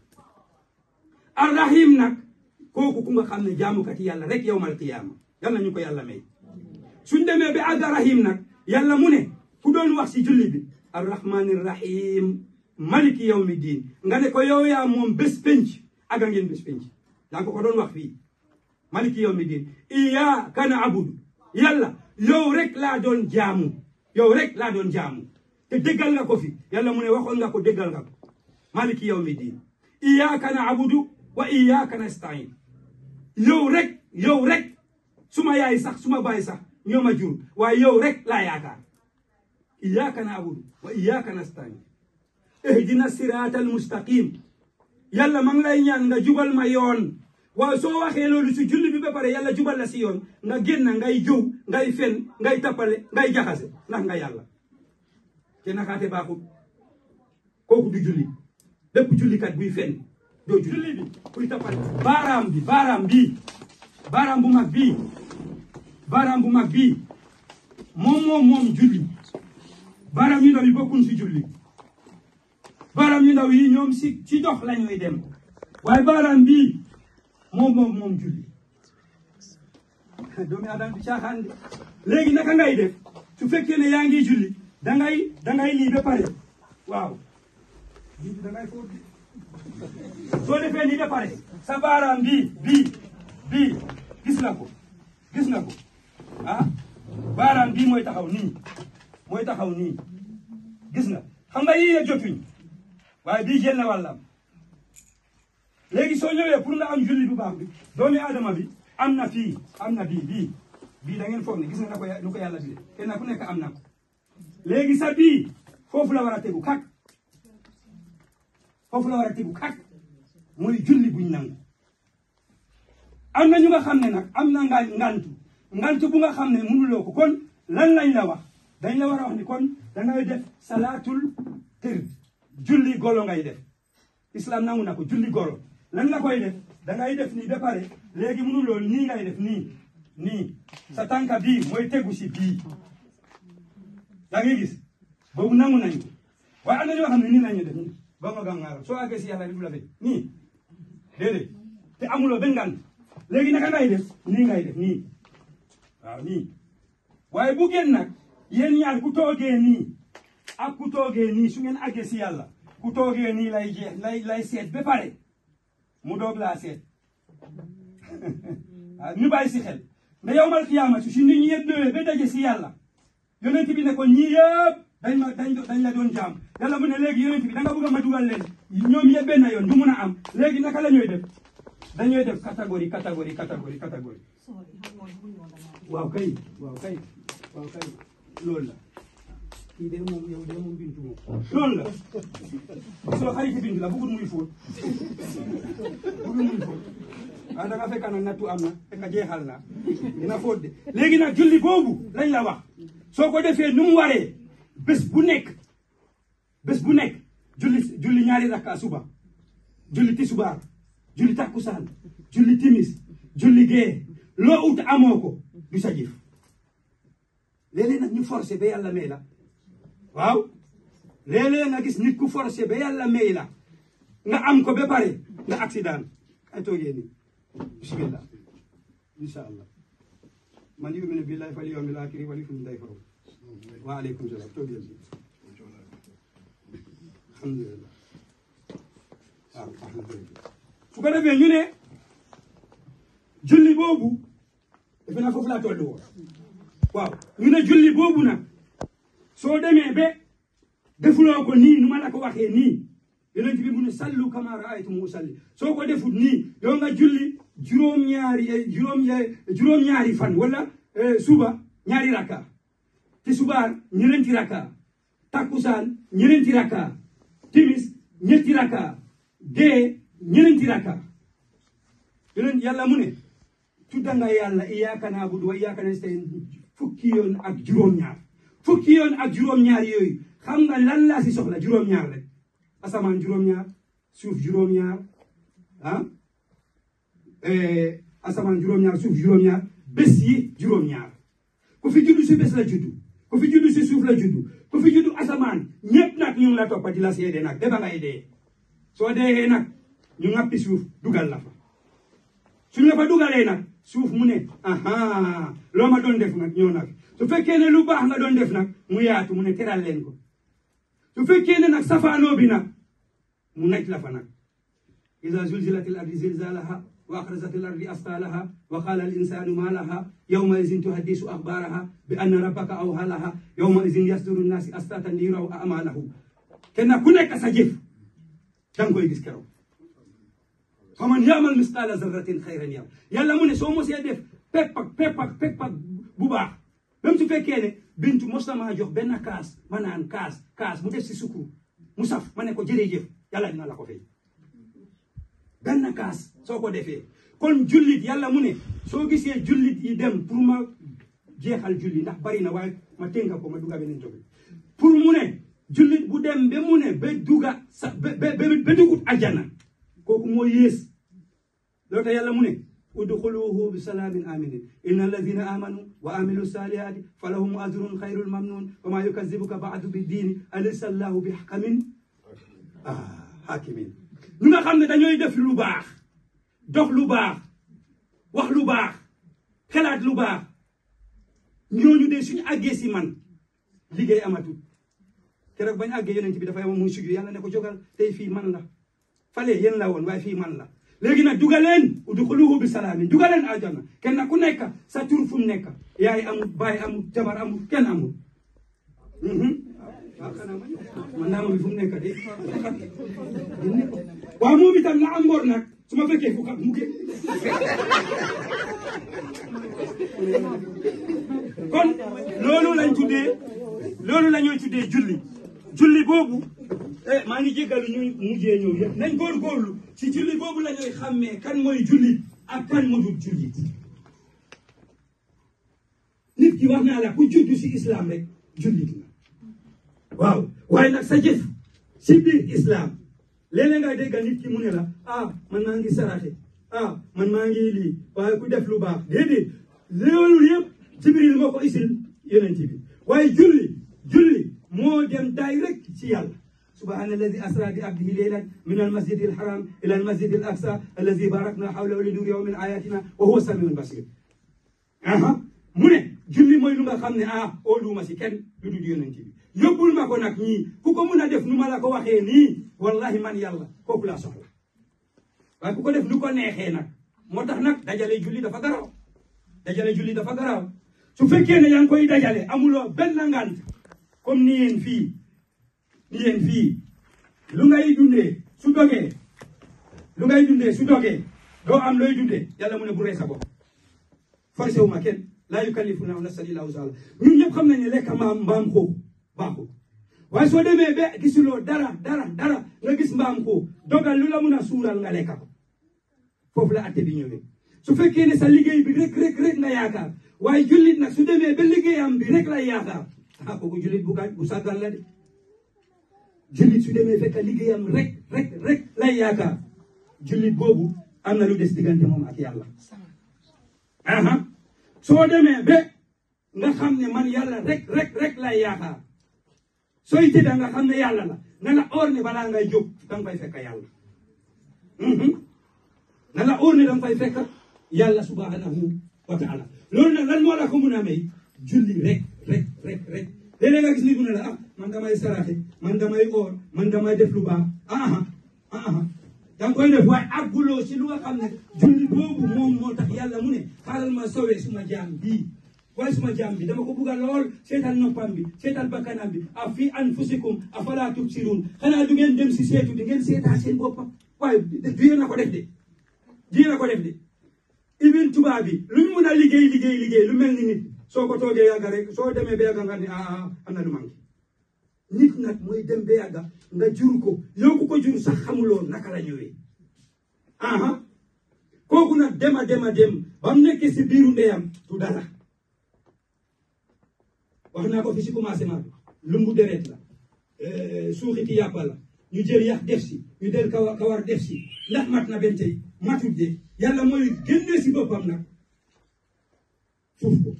arrahim nag kooku ku nga xam ne jaamukati yàlla rek yawmal qiyaama yàlla ñu ko yàlla may suñ demee ba àgg rahim nag yàlla mu ne ku doon wax si julli bi arrahmani rahim maliki yawmi diin nga ne ko yow yaa moom bés penc aga ngeen bés penc yaa ngi ko ko doon wax fii maliki yawmi diin iyyaka na'budu yàlla yow rek laa doon jaamu yow rek laa doon jaamu te déggal nga ko fi yàlla mu ne waxoon nga ko déggal nga ko maliki yawmi diin iyyaka na'budu wa iyyaka nasta'in yow rek yow rek suma yaay sax suma baay sax ñoo ma jur waaye yow rek laa yaakaar iyyaka na'budu wa iyyaka nasta'in ihdina siraatal mustaqim yàlla ma ngi lay ñaan nga jubal ma yoon waaye soo waxee loolu si julli bi ba pare yàlla jubal la si yoon nga génn ngay jëw ngay fen ngay tappale ngay jaxase ndax nga yàlla te nakaate baaxul kooku du julli bépp jullikat buy fen doo julli bi kuy tappale baaraam bi baaraam bii baaraam bu mag bii baaraam bu mag bii moom moom moom julli baaraam yu ndaw yi bokkuñ si julli baaraam yu ndaw yi ñoom si ci dox la ñuy dem waaye baaraam bii moom moom moom julli doomi adam bi caaxaan de léegi naka ngay def su fekkee ne yaa ngi julli dangay dangay lii ba pare waaw lii dangay fóot soo defee nii ba pare sa baaraam bii bii bii gis nga ko gis nga ko ah baaraam bii mooy taxaw nii mooy taxaw nii gis nga xam nga yii jotuñ waaye bii jël na wàllam léegi soo ñëwee pour nga am julli bu baax bi doomi aadama bi am na fii am na bii bii bii da ngeen foog ne gis nga na ko lu ko yàlla bi kenn ku nekk am na ko léegi sa bii foofu la war a tegu kak foofu la war a tegu kak mooy julli buñ nangu am na ñu nga xam ne nag am na nga ngantu ngantu bu nga xam ne mënuloo ko kon lan lañ la wax dañ la war a wax ni kon dangay def salaatul tër julli golo ngay def islam nangu na ko julli golo lan nga koy def dangay def nii ba pare léegi mënuloo nii ngay def nii nii sa tànka bii mooy tegu si bii yaa ngi gis boobu nangu nañu waaye am na ñoo xam ne nii lañu def nii ba nga gàngaar soo àggee si yàlla du la fekk nii déedéet te amuloo benn ngant léegi naka ngay def nii ngay def nii waaw nii waaye bu ngeen nag yéen ñaar ku toogee nii ak ku toogee nii su ngeen àggee si yàlla ku toogee nii lay jeex lay lay seet ba pare mu doog laa seet waaw ñu bàyyi si xel nda yowmal qiyaamati su nit ñi yëpp ñëwee ba daje si yàlla yonent bi ne ko ñii yëpp dañ ma dañ dañ la doon jaam yàlla mu ne léegi yonent bi da nga bëgg a ma dugal leen ñoom yëpp benn yoon du mun a am léegi naka la ñuy def dañuy def catégorie catégorie catégorie catégorie waaw kay waaw kay waaw kay loolu la kii de moom yow de moom bintu moom loolu la soo xariti bintu la bëggul muy fóot bëggul muy fóot ah da nga fekk nag nattu am na fekk jeexal na dina fóot de léegi nag julli boobu lañ la wax soo ko defee nu mu waree bés bu nekk bés bu nekk julli julli ñaari rakka suba julli tisubaar julli takkusaan julli timis julli gee loo ut amoo ko du sa jëf léeg-léeg nag ñu forcé ba yàlla may la waaw léeg-léeg nga gis nit ku forcé ba yàlla may la nga am ko ba pare nga accident ay toogee nii bismillah insha allah man yuminu billahi fal yawmil akhiri wal yukrim dayfahu wa aleykum salaam toogee nii alhamdulillah waaw alhamdulillah su ko defee ñu ne julli boobu defe naa foofu laa tollu woon waaw ñu ne julli boobu nag soo demee ba defuloo ko nii nu ma la ko waxee nii yonent bi mu ne sallu kama raaytum usalli soo ko defut nii yow nga julli juróom-ñaari juróom juróom-ñaari fan wala suba ñaari rakka ti subaar ñeneenti rakka takkusaan ñeneenti rakka timis ñetti rakka gee ñeneenti rakka yonent yàlla mu ne tudda nga yàlla iyyaka na'budu wa iyyaka nasta'in fukki yoon ak juróom-ñaar fukki yoon ak juróom-ñaar yooyu xam nga lan laa si soxla juróom-ñaar rek asamaan juróom-ñaar suuf juróom-ñaar ah asamaan juróom-ñaar suuf juróom-ñaar bés yi juróom-ñaar ku fi juddu si bés la juddu ku fi juddu si suuf la juddu ku fi juddu asamaan ñëpp nag ñu ngi la toppa di la seede nag ba ba ngay dee soo deexee nag ñu ŋappi suuf dugal la fa suñ la fa dugalee nag suuf mu ne aha loo ma doon def nag ñëw nag su fekkee ne lu baax nga doon def nag mu yaatu mu ne teral leen ko su fekkee ne nag safaanoo bi nag mu naj la fa nag ida zulzilatil ardi zilzalaha wa axrajatil ardi asqalaha wa qala al insanu ma laha yawma izin tuhaddisu akhbaraha bi anna rabbaka awha laha yawma izin yasduru nnasi astatan li yuraw a'malahum kenn ku nekk sa jëf danga koy gis keroog faman yaamal misqaala zarratin xayran yara yàlla mu ne soo mosee def pepp ak pepp ak pepp ak bu baax même su fekkee ne bintu mos na maa jox benn kaas ma naan kaas kaas mu def si sukkur mu saf ma ne ko jërëjëf yàlla dina la ko fay benn kaas soo ko defee kon jullit yàlla mu ne soo gisee jullit yi dem pour ma jeexal julli ndax bari na waaye ma tënka ko ma dugga beneen topic pour mu ne jullit bu dem ba mu ne ba dugga sa ba ba ba dugut ajjana kooku moo yées loolu tax yàlla mu ne udxuluhu bi salaamin aminin inna alladina amanu wa amilu salihati falahum ajrun xayrul mamnun wa ma yukazibuka baadu bi diini alaysa allahu bi xakamin ah hakimin ñu nga xam ne dañooy def lu baax dox lu baax wax lu baax xelaat lu baax ñooñu de suñu àggee si man liggéey amatul keroog bañ àggee yonent bi dafay am muy sujju yàlla ne ko jógal tey fii man la fale yéen la woon waaye fii man la léegi nag dugaleen udxuluhu bi salaamin dugaleen aljana kenn ku nekk sa tur fu mu nekk yaay amul baay amul jabar amul kenn amul waaw xanaa man naa ma bi fu mu nekk de waaw moom itam na am ngor nag su ma fekkee fu mu ke kon loolu lañ tuddee loolu la ñuy tuddee julli julli boobu eh maa ngi jéggalu ñu mujjee ñëw yëpp nañ góorgóorlu ci julli boobu la ñuy xàmmee kan mooy jullit ak kan moo dul jullit nit ki wax naa la ku juddu si islam rek jullit la waaw waaye nag sa jëf si biir islam léeg-léeg nga dégg nit ki mu ne la ah man maa ngi saraxe ah man maa ngi lii waaye ku def lu baax déedéet loolu yëpp jibril moo ko isil yonent bi waaye julli julli moo dem direct ci yàlla subhana alladi asra bi abdihi leylan min almasjidi alharam ila almasjidi al aqsa alladi barakna hawlahu linuriyahu min ayatina wa huwa samiun basir aha mu ne julli mooy lu nga xam ne ah óoluwuma si kenn lu dul yonent bi yóbbul ma ko nag ñii ku ko mun a def nu ma la ko waxee nii wallahi man yàlla kooku laa soxla waaye ku ko def nu ko neexee nag moo tax nag dajale julli dafa garaaw dajale julli dafa garaaw su fekkee ne yaa ngi koy dajale amuloo benn ngant comme ni yéen fii ni yéen fii lu ngay dundee su dogee lu ngay dundee su dogee doo am looy dundee yàlla mu ne bu rey sa bopp forcé wu ma kenn laa yukallifu laahu nafsan illaa wus'ahaa ñun ñëpp xam nañ ne lekk mbaam mbaam xoox baaxul waaye soo demee ba gisuloo dara dara dara nga gis mbaam xoox dogal lu la mun a suural nga lekka ko foofu la atte bi ñëwee su fekkee ne sa liggéey bi rek rek rek nga yaakaar waaye jullit nag su demee ba liggéeyam bi rek lay yaakaar ah kooku jullit bu gaañ bu sàggan la de jullit su demee fekk liggéeyam rek rek rek lay yaakaar jullit boobu am na lu des diggante moom ak yàlla aha soo demee ba nga xam ne man yàlla rek rek rek lay yaakaar sooy tëdda nga xam ne yàlla la na la oor ne balaa ngay jóg danga fay fekk yàlla na la oor ne danga fay fekk yàlla subhanahu wa taala loolu nag lan moo la ko mun a may julli rek rek rek rek léeg-léeg nga gis nit mu ne la ah man damay saraxe man damay oor man damay def lu baax aha aha danga koy def waaye àgguloo si lu nga xam ne julli boobu moom moo tax yàlla mu ne xaaral ma sowee suma jaam bii waaye suma jaam bi dama ko bugga lool seetal noppam bi seetal bakkanam bi a fi anfusikum afala tubsirun xanaa du ngeen dem si seetu di ngeen seetaa seen boppam waaye du yéen a ko def de du yéen a ko def de ibin tubaab bi luñ mun a liggéey liggéey liggéey lu mel ni nit soo ko toogee yàgga rek soo demee ba yàgga nga ne ah am na lu manqué nit nag mooy dem ba yàgga nga jur ko yow ku ko jur sax xamuloo naka la ñëwee aha kooku nag dema dema dem ba mu nekkee si biiru ndeyam du dara wax naa ko fi si commencement bi lumbu deret la suuxiti yàppa la ñu jël yax def si ñu jël kawar kawar def si ndax mat na benn tey matut de yàlla mooy génnee si boppam nag suuf ko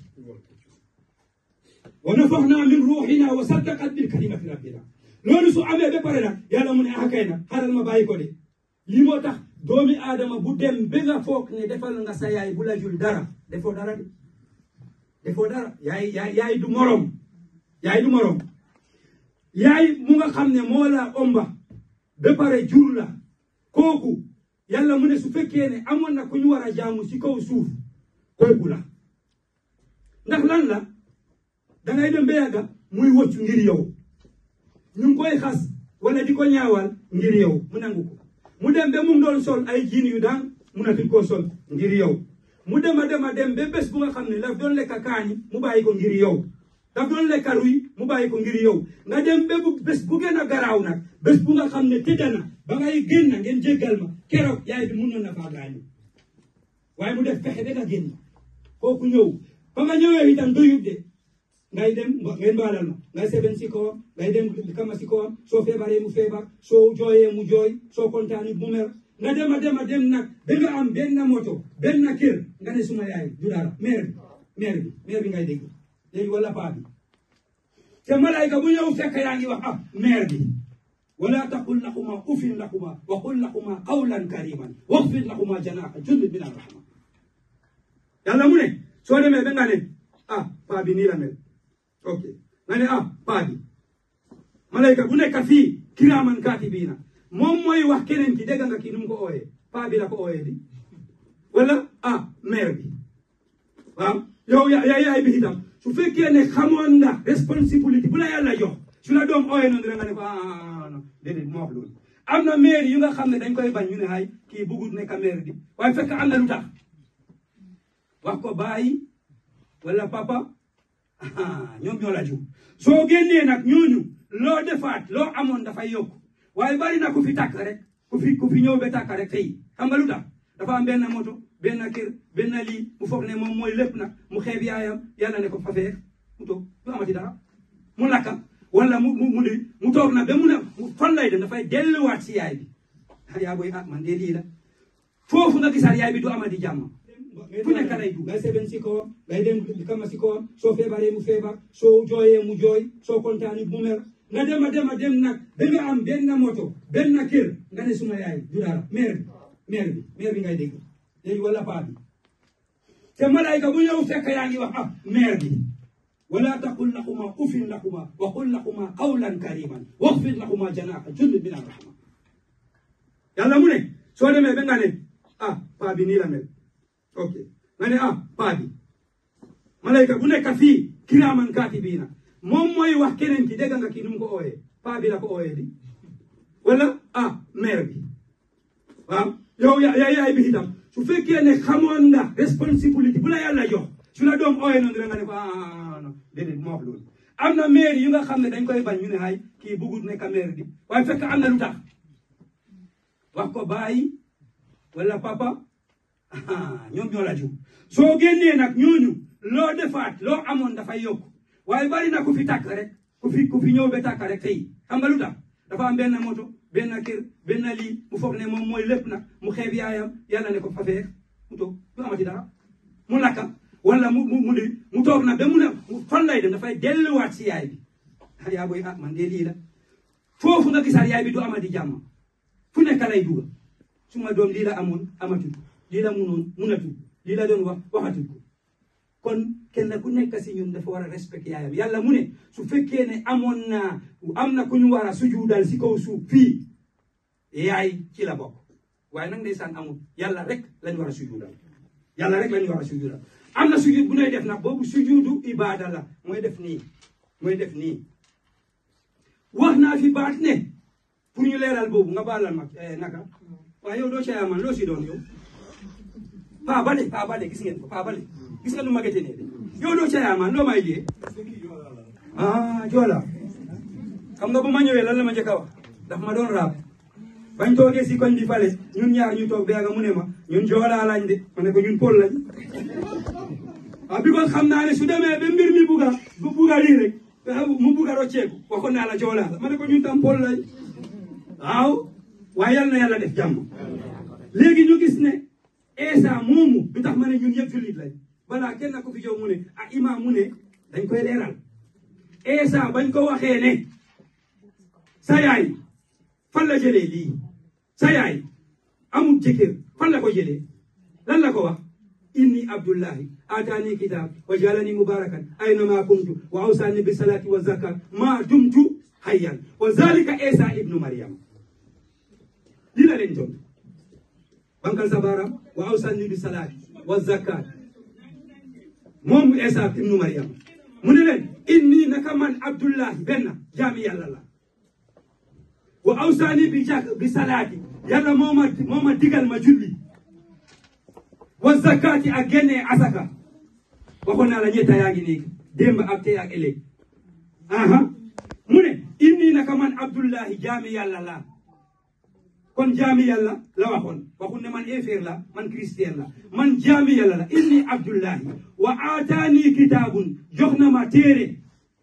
wa nafaxnaa min ruuxina wa saddaqat bil kalimati rabbina loolu su amee ba pare nag yàlla mu ne ah kay nag xaaral ma bàyyi ko de lii moo tax doomi aadama bu dem ba nga foog ne defal nga sa yaay bu la jul dara defoo dara de defoo dara yaay yaay yaay du morom yaay du morom yaay mu nga xam ne moo la omba ba pare jur la kooku yàlla mu ne su fekkee ne amoon na ku ñu war a jaamu ci kaw suuf kooku la ndax lan la dangay dem ba yàgga muy woccu ngir yow ñu ngi koy xas wala di ko ñaawal ngir yow mu nangu ko mu dem ba mu doon sol ay jiin yu daan munatul koo sol ngir yow mu dem a dem a dem ba bés bu nga xam ne daf doon lekka kaani mu bàyyi ko ngir yow daf doon lekka ruy mu bàyyi ko ngir yow nga dem ba bu bés bu gën a garaaw nag bés bu nga xam ne tëdda na ba ngay génn ngeen jéggal ma keroog yaay bi mun na faa gaañu waaye mu def fexe ba nga génn kooku ñëw ba nga ñëwee itam doyut de ngay dem ngeen baalal ma ngay seben si kawam ngay dem kama si kawam soo feebaree mu feebar soo jooyee mu jooy soo kontaanee mu mer nga dem a dem a dem nag ba nga am benn moto benn kër nga ne suma yaay du dara maire bi maire bi maire bi ngay dégg léegi wala paa bi te malayka bu ñëw fekk yaa ngi wax ah maire bi wala taqul lahuma ufin lahuma wa qul lahuma qawlan kariman waxfid lahuma janaha julli min arrahma yàlla mu ne soo demee ba nga ne ah paa bi nii la mel ok nga ne ah paa bi malayka bu nekk fii kiraaman kaatibiina moom mooy wax keneen ki dégg nga kii nu mu ko ooyee paa bi la ko ooyee di wala ah mère bi waaw yow ya yaay bi itam su fekkee ne xamoon nga responsibility bu la yàlla jox su la doom ooyee noonu nga ne ko ah non déedéet moo wax loolu am na maire yu nga xam ne dañ koy bañ ñu ne ay kii bëggut nekk maire bi waaye fekk am na lu tax wax ko bàyyi wala papa ñoom ñoo la jur soo génnee nag ñooñu loo defaat loo amoon dafay yokk waaye bari na ku fi tàkk rek ku fi ku fi ñëw ba tàkk rek tey xam nga lu tax dafa am benn moto benn kër benn lii mu foog ne moom mooy lépp nag mu xeeb yaayam yàlla ne ko fa feex mu toog du amati dara mu lakka wala mu mu mu li mu toog na ba mu ne fan lay dem dafay delluwaat si yaay bi ah yaa booy ah man de lii la foofu nga gisaat yaay bi du amati jàmm fu nekk lay dugg ngay seben si kawam ngay dem kama si kawam soo feebaree mu feebar soo jooyee mu jooy soo kontaanee mu mer nga dem a dem a dem nag ba nga am benn moto benn kër nga ne suma yaay du dara meer bi meer bi meer bi ngay dégg léegi wala paa bi te malayka bu ñëw fekk yaa ngi wax ah meer bi wala taqul lahuma ufin lahuma wa qul lahuma qawlan kariman waxfid lahuma janaha julli min arrahma yàlla mu ne soo demee ba nga ne ah paa bi nii la mel ok nga ne ah paa bi malayka bu nekk fii kiraaman kaatibiina moom mooy wax keneen ki dégg nga kii nu mu ko ooyee paa bi la ko ooyee di wala ah mère bi waaw yow ya yaay bi itam su fekkee ne xamoon nga responsibility bu la yàlla jox su la doom ooyee noonu nga ne ko ah non déedéet moo wax loolu am na maire yu nga xam ne dañ koy bañ ñu ne ay kii bëggut nekk maire bi waaye fekk am na lu tax wax ko bàyyi wala papa ñoom ñoo la jur soo génnee nag ñooñu loo defaat loo amoon dafay yokk waaye bari na ku fi tàkk rek ku fi ku fi ñëw ba tàkk rek tey xam nga lu tax dafa am benn moto benn kër benn lii mu foog ne moom mooy lépp nag mu xeeb yaayam yàlla ne ko fa feex mu toog du amati dara mu lakka wala mu mu mu li mu toog na ba mu ne fan lay dem dafay delluwaat si yaay bi ah yaa booy ah man de lii la foofu nga gisaat yaay bi du amati jàmm fu nekk lay dugg suma doom lii la amoon amatul lii la munoon munatul lii la doon wax waxatul ko kon kenn ku nekk si ñun dafa war a respecté yaayam yàlla mu ne su fekkee ne amoon naa am na ku ñu war a sujuudal si kaw suuf fii yaay ci la bokk waaye nag ndeysaan amul yàlla rek lañ war a sujuudal yàlla rek lañ war a sujuudal am na sujud bu nay def nag boobu sujuudu ibaada la mooy def nii mooy def nii wax naa fi baat ne pour ñu leeral boobu nga baalal ma naka waaye yow doo caya man loo si doon yow paa bale paa bale gis ngeen ko paa bale gis nga nu ma gëte ne de yow doo caya man loo may liyee ah joola xam nga bu ma ñëwee lan la ma njëkk a wax daf ma doon raab bañ toogee si koñ bi fale ñun ñaar ñu toog beega mu ne ma ñun joolaa lañ de ma ne ko ñun pol lañ ah bi ko xam naa ne su demee ba mbir mi buga bu buga lii rek mu buga rocceeku waxoon naa la joolaa la ma ne ko ñun tam pol lañ waaw waaye yal na yàlla def jàmm léegi ñu gis ne Esa moomu du tax ma ne ñun yëpp jullit lañ balaa kenn ko fi jow mu ne ah imaam mu ne dañ koy leeral Esa bañ ko waxee ne sa yaay fan la jëlee lii sa yaay amul jëkkër fan la ko jëlee lan la ko wax inni abdullahi atani kitab wa jalani mubarakan aynama kuntu wa awsani bi salati wa zakat ma dumtu hayyan wa zalika Esa ibnu Maryam lii la leen tontu bankal sa baaraam wa awsani bi salaati wa zakat moom Esa ibnu Maryam mu ne leen inni naka man abdullahi benn jaami yàlla la wa awsani bi jak bi salaati yàlla moo ma moo ma digal ma julli wa zakati ak génnee asaka waxoon naa la ñetta yaa ngi nii démb ak tey ak ëllëg aha mu ne inni naka man abdullahi jaami yàlla la kon jaami yàlla la waxoon waxul ne man éeféer la man christian la man jaami yàlla la inni abdullahi wa aataani kitaabun jox na ma téere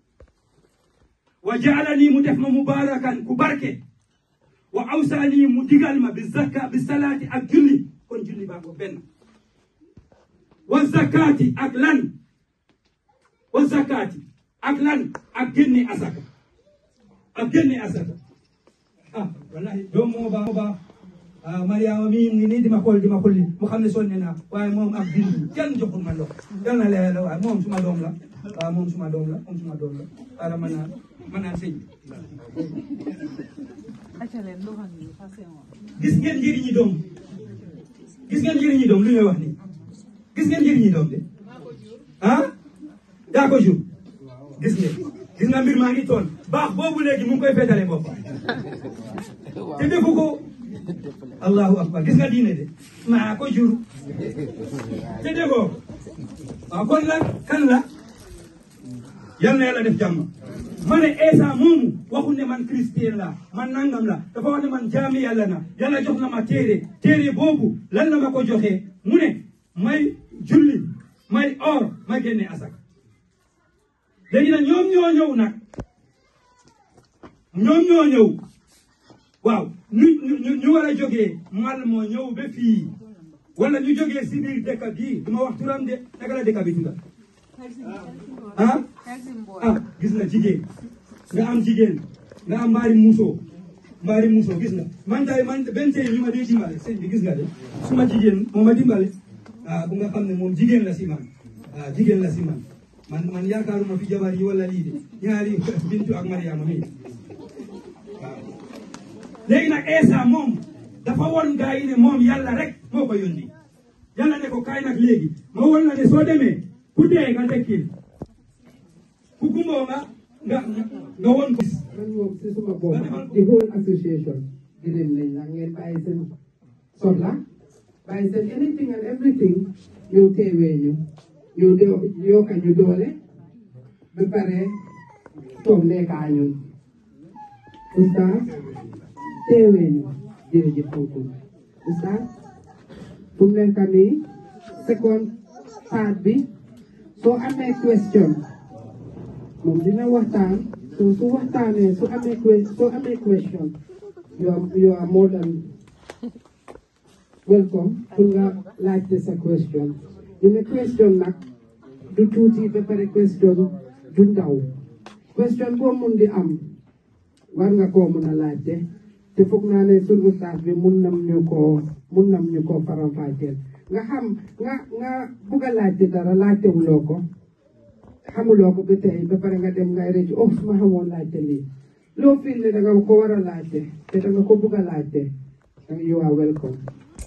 wa jaalani mu def ma mubarakan ku barke wa awsaani mu digal ma bi zakka bi salaati ak julli kon julli baa ko benn wa zakati ak lan wa zakati ak lan ak génne asaka ak génne asaka ah wallahi doom moo baax moo baax ah Mariama mii ngi nii di ma xool di ma xolli mu xam ne sonne naa waaye moom ak bindu kenn joxul ma ndox yal na leer la waaye moom suma doom la waaw moom suma doom la moom suma doom la ara ma naan ma naan sëñ gis ngeen njëriñi doom gis ngeen njëriñi doom lu ñuy wax nii gis ngeen njëriñi doom de ah daa ko jur gis ngeen gis nga mbir maa ngi toon baax boobu léegi mu ngi koy féetale boppam te defu ko allahu akbar gis nga diine de maa ko jur te defoo waaw kon la kan la yal na yàlla def jàmm ma ne Esa moomu waxul ne man christian la man nangam la dafa wax ne man jaami yàlla na yàlla jox na ma téere téere boobu lan la ma ko joxee mu ne may julli may or may génne asaka léegi nag ñoom ñoo ñëw nag ñoom ñoo ñëw waaw ñu ñu ñu war a jógee mal moo ñëw ba fii wala ñu jógee si biir dëkk bii du ma wax turam de naka la dëkk bi tudda ah ah gis nga jigéen nga am jigéen nga am mbaari muusoo mbaari muusoo gis nga man tay man benn tey ñu ma dee dimbale sëñ bi gis nga de suma jigéen moo ma dimbale ah bu nga xam ne moom jigéen la si man ah jigéen la si man man man yaakaaruma fi jabar yi wala lii de ñaari bintu ak mariama mi waaw léegi nag Esa moom dafa won gaa yi ne moom yàlla rek moo ko yónni yàlla ne ko kaay nag léegi ma won la ne soo demee ku dee nga dekkil ku gumboo nga nga nga won ko man moom si suma bopp the whole association gërëm nañ la ngeen bàyyi seen soxla bàyyi seen anything and everything ñëw teewee ñu ñëw de yokka ñu doole ba pare toog nekkaa ñun oustaz teewee ñu jërëjëf kooku oustaz fu mu nekk nii second part bi soo amee question moom dina waxtaan so su waxtaanee su amee que- soo amee question you are you are more than welcome pour nga laajte sa question ñu ne question nag du tuuti ba pare question du ndaw question boo mun di am war nga koo mun a laajte te foog naa ne sunu ustaas bi mun nam ñu koo mun nam ñu koo faram-fàcceel nga xam nga nga bugg a laajte dara laajtewuloo ko xamuloo ko ba tey ba pare nga dem ngay rëcc oh su ma xamoon laajte lii loo fiil ne danga ko war a laajte te danga ko bugg a laajte danga you are welcome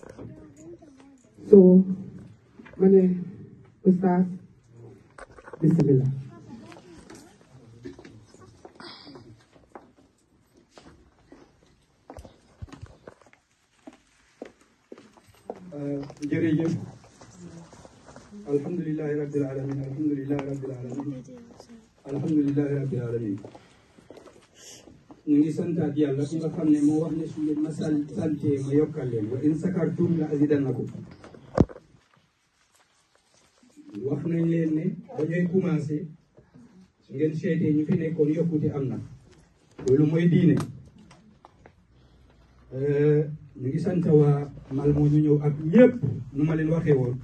so ma ne ustaas bismillah jërëjëf alhamdulilahi rabbil alamin alhamdulilahi rabbil alamin alhamdulilahi rabbil alamin ñu ngi santaat yàlla ki nga xam ne moo wax ne su ngeen ma sal sante ma yokkal leen wa in sakartum la azidannakum wax nañ leen ne dañuy commencé su ngeen seetee ñu fi nekkoon yokkute am na loolu mooy diine ñu ngi sant waa mal moo ñu ñëw ak ñëpp nu ma leen waxee woon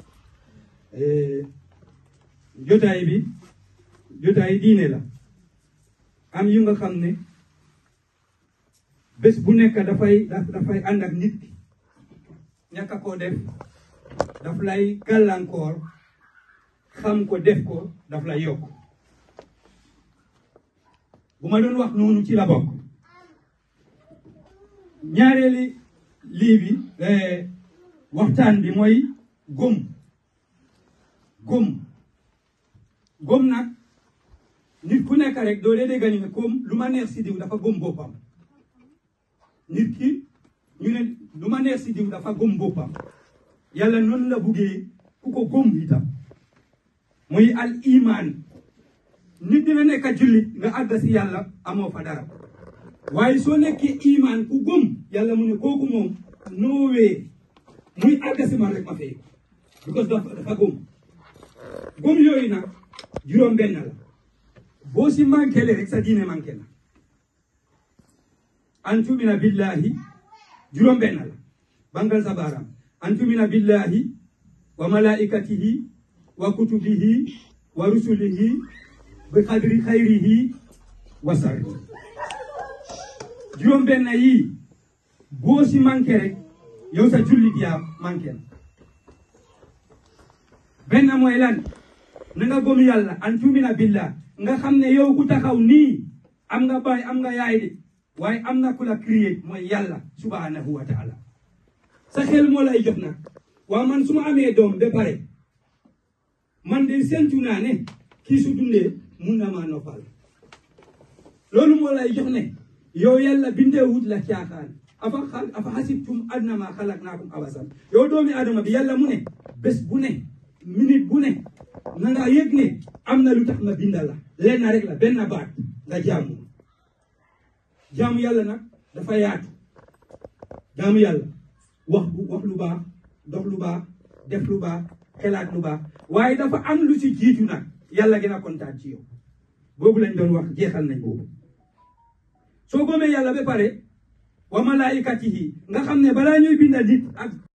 jotaay bi jotaay diine la am yu nga xam ne bés bu nekk dafay dafay ànd ak nit ki ñàkk a koo def daf lay gàllankoor xam ko def ko daf lay yokk bu ma doon wax noonu ci la bokk ñaareeli lii bi waxtaan bi mooy gëm gëm gëm nag nit ku nekk rek doo dee dégg ñu ne comme lu ma neex si diw dafa gëm boppam nit ki ñu ne lu ma neex si diw dafa gëm boppam yàlla noonu la buggee ku ko gëm itam muy al iman nit dina nekk jullit nga àgg si yàlla amoo fa dara waaye soo nekkee iman ku gëm yàlla mu ne kooku moom noowee muy àgg si man rek ma fay because dafa dafa gëm gëm yooyu nag juróom benn la boo si manqué le rek sa diine manqué na an tumina billahi juróom benn la bangal sa baaraam an tumina billahi wa malaikatihi wa kutubihi wa rusulihi bi qadri xayrihi wa sarri juróom benn yii boo si manqué rek yow sa jullit yaa manqué na benn mooy lan na nga gëm yàlla an tumina billah nga xam ne yow ku taxaw nii am nga baay am nga yaay de waaye am na ku la créé mooy yàlla subhanahu wa taala sa xel moo lay jox nag waa man su ma amee doom ba pare man de sentu naa ne kii su dundee mun na maa noppal loolu moo lay jox ne yow yàlla bindeewut la caaxaan afa afa hasibtum annama xalaqnaakum abasan yow doomi adama bi yàlla mu ne bés bu ne minute bu ne na nga yëg ne am na lu tax ma bindal la lenn rek la benn baat nga jaamu jaamu yàlla nag dafa yaatu jaamu yàlla wax wax lu baax dox lu baax def lu baax xelaat lu baax waaye dafa am lu si jiitu nag yàlla gën a kontaan ci yow boobu lañ doon wax jeexal nañ boobu soo gomee yàlla ba pare wa malaikatihi nga xam ne balaa ñuy binda nit ak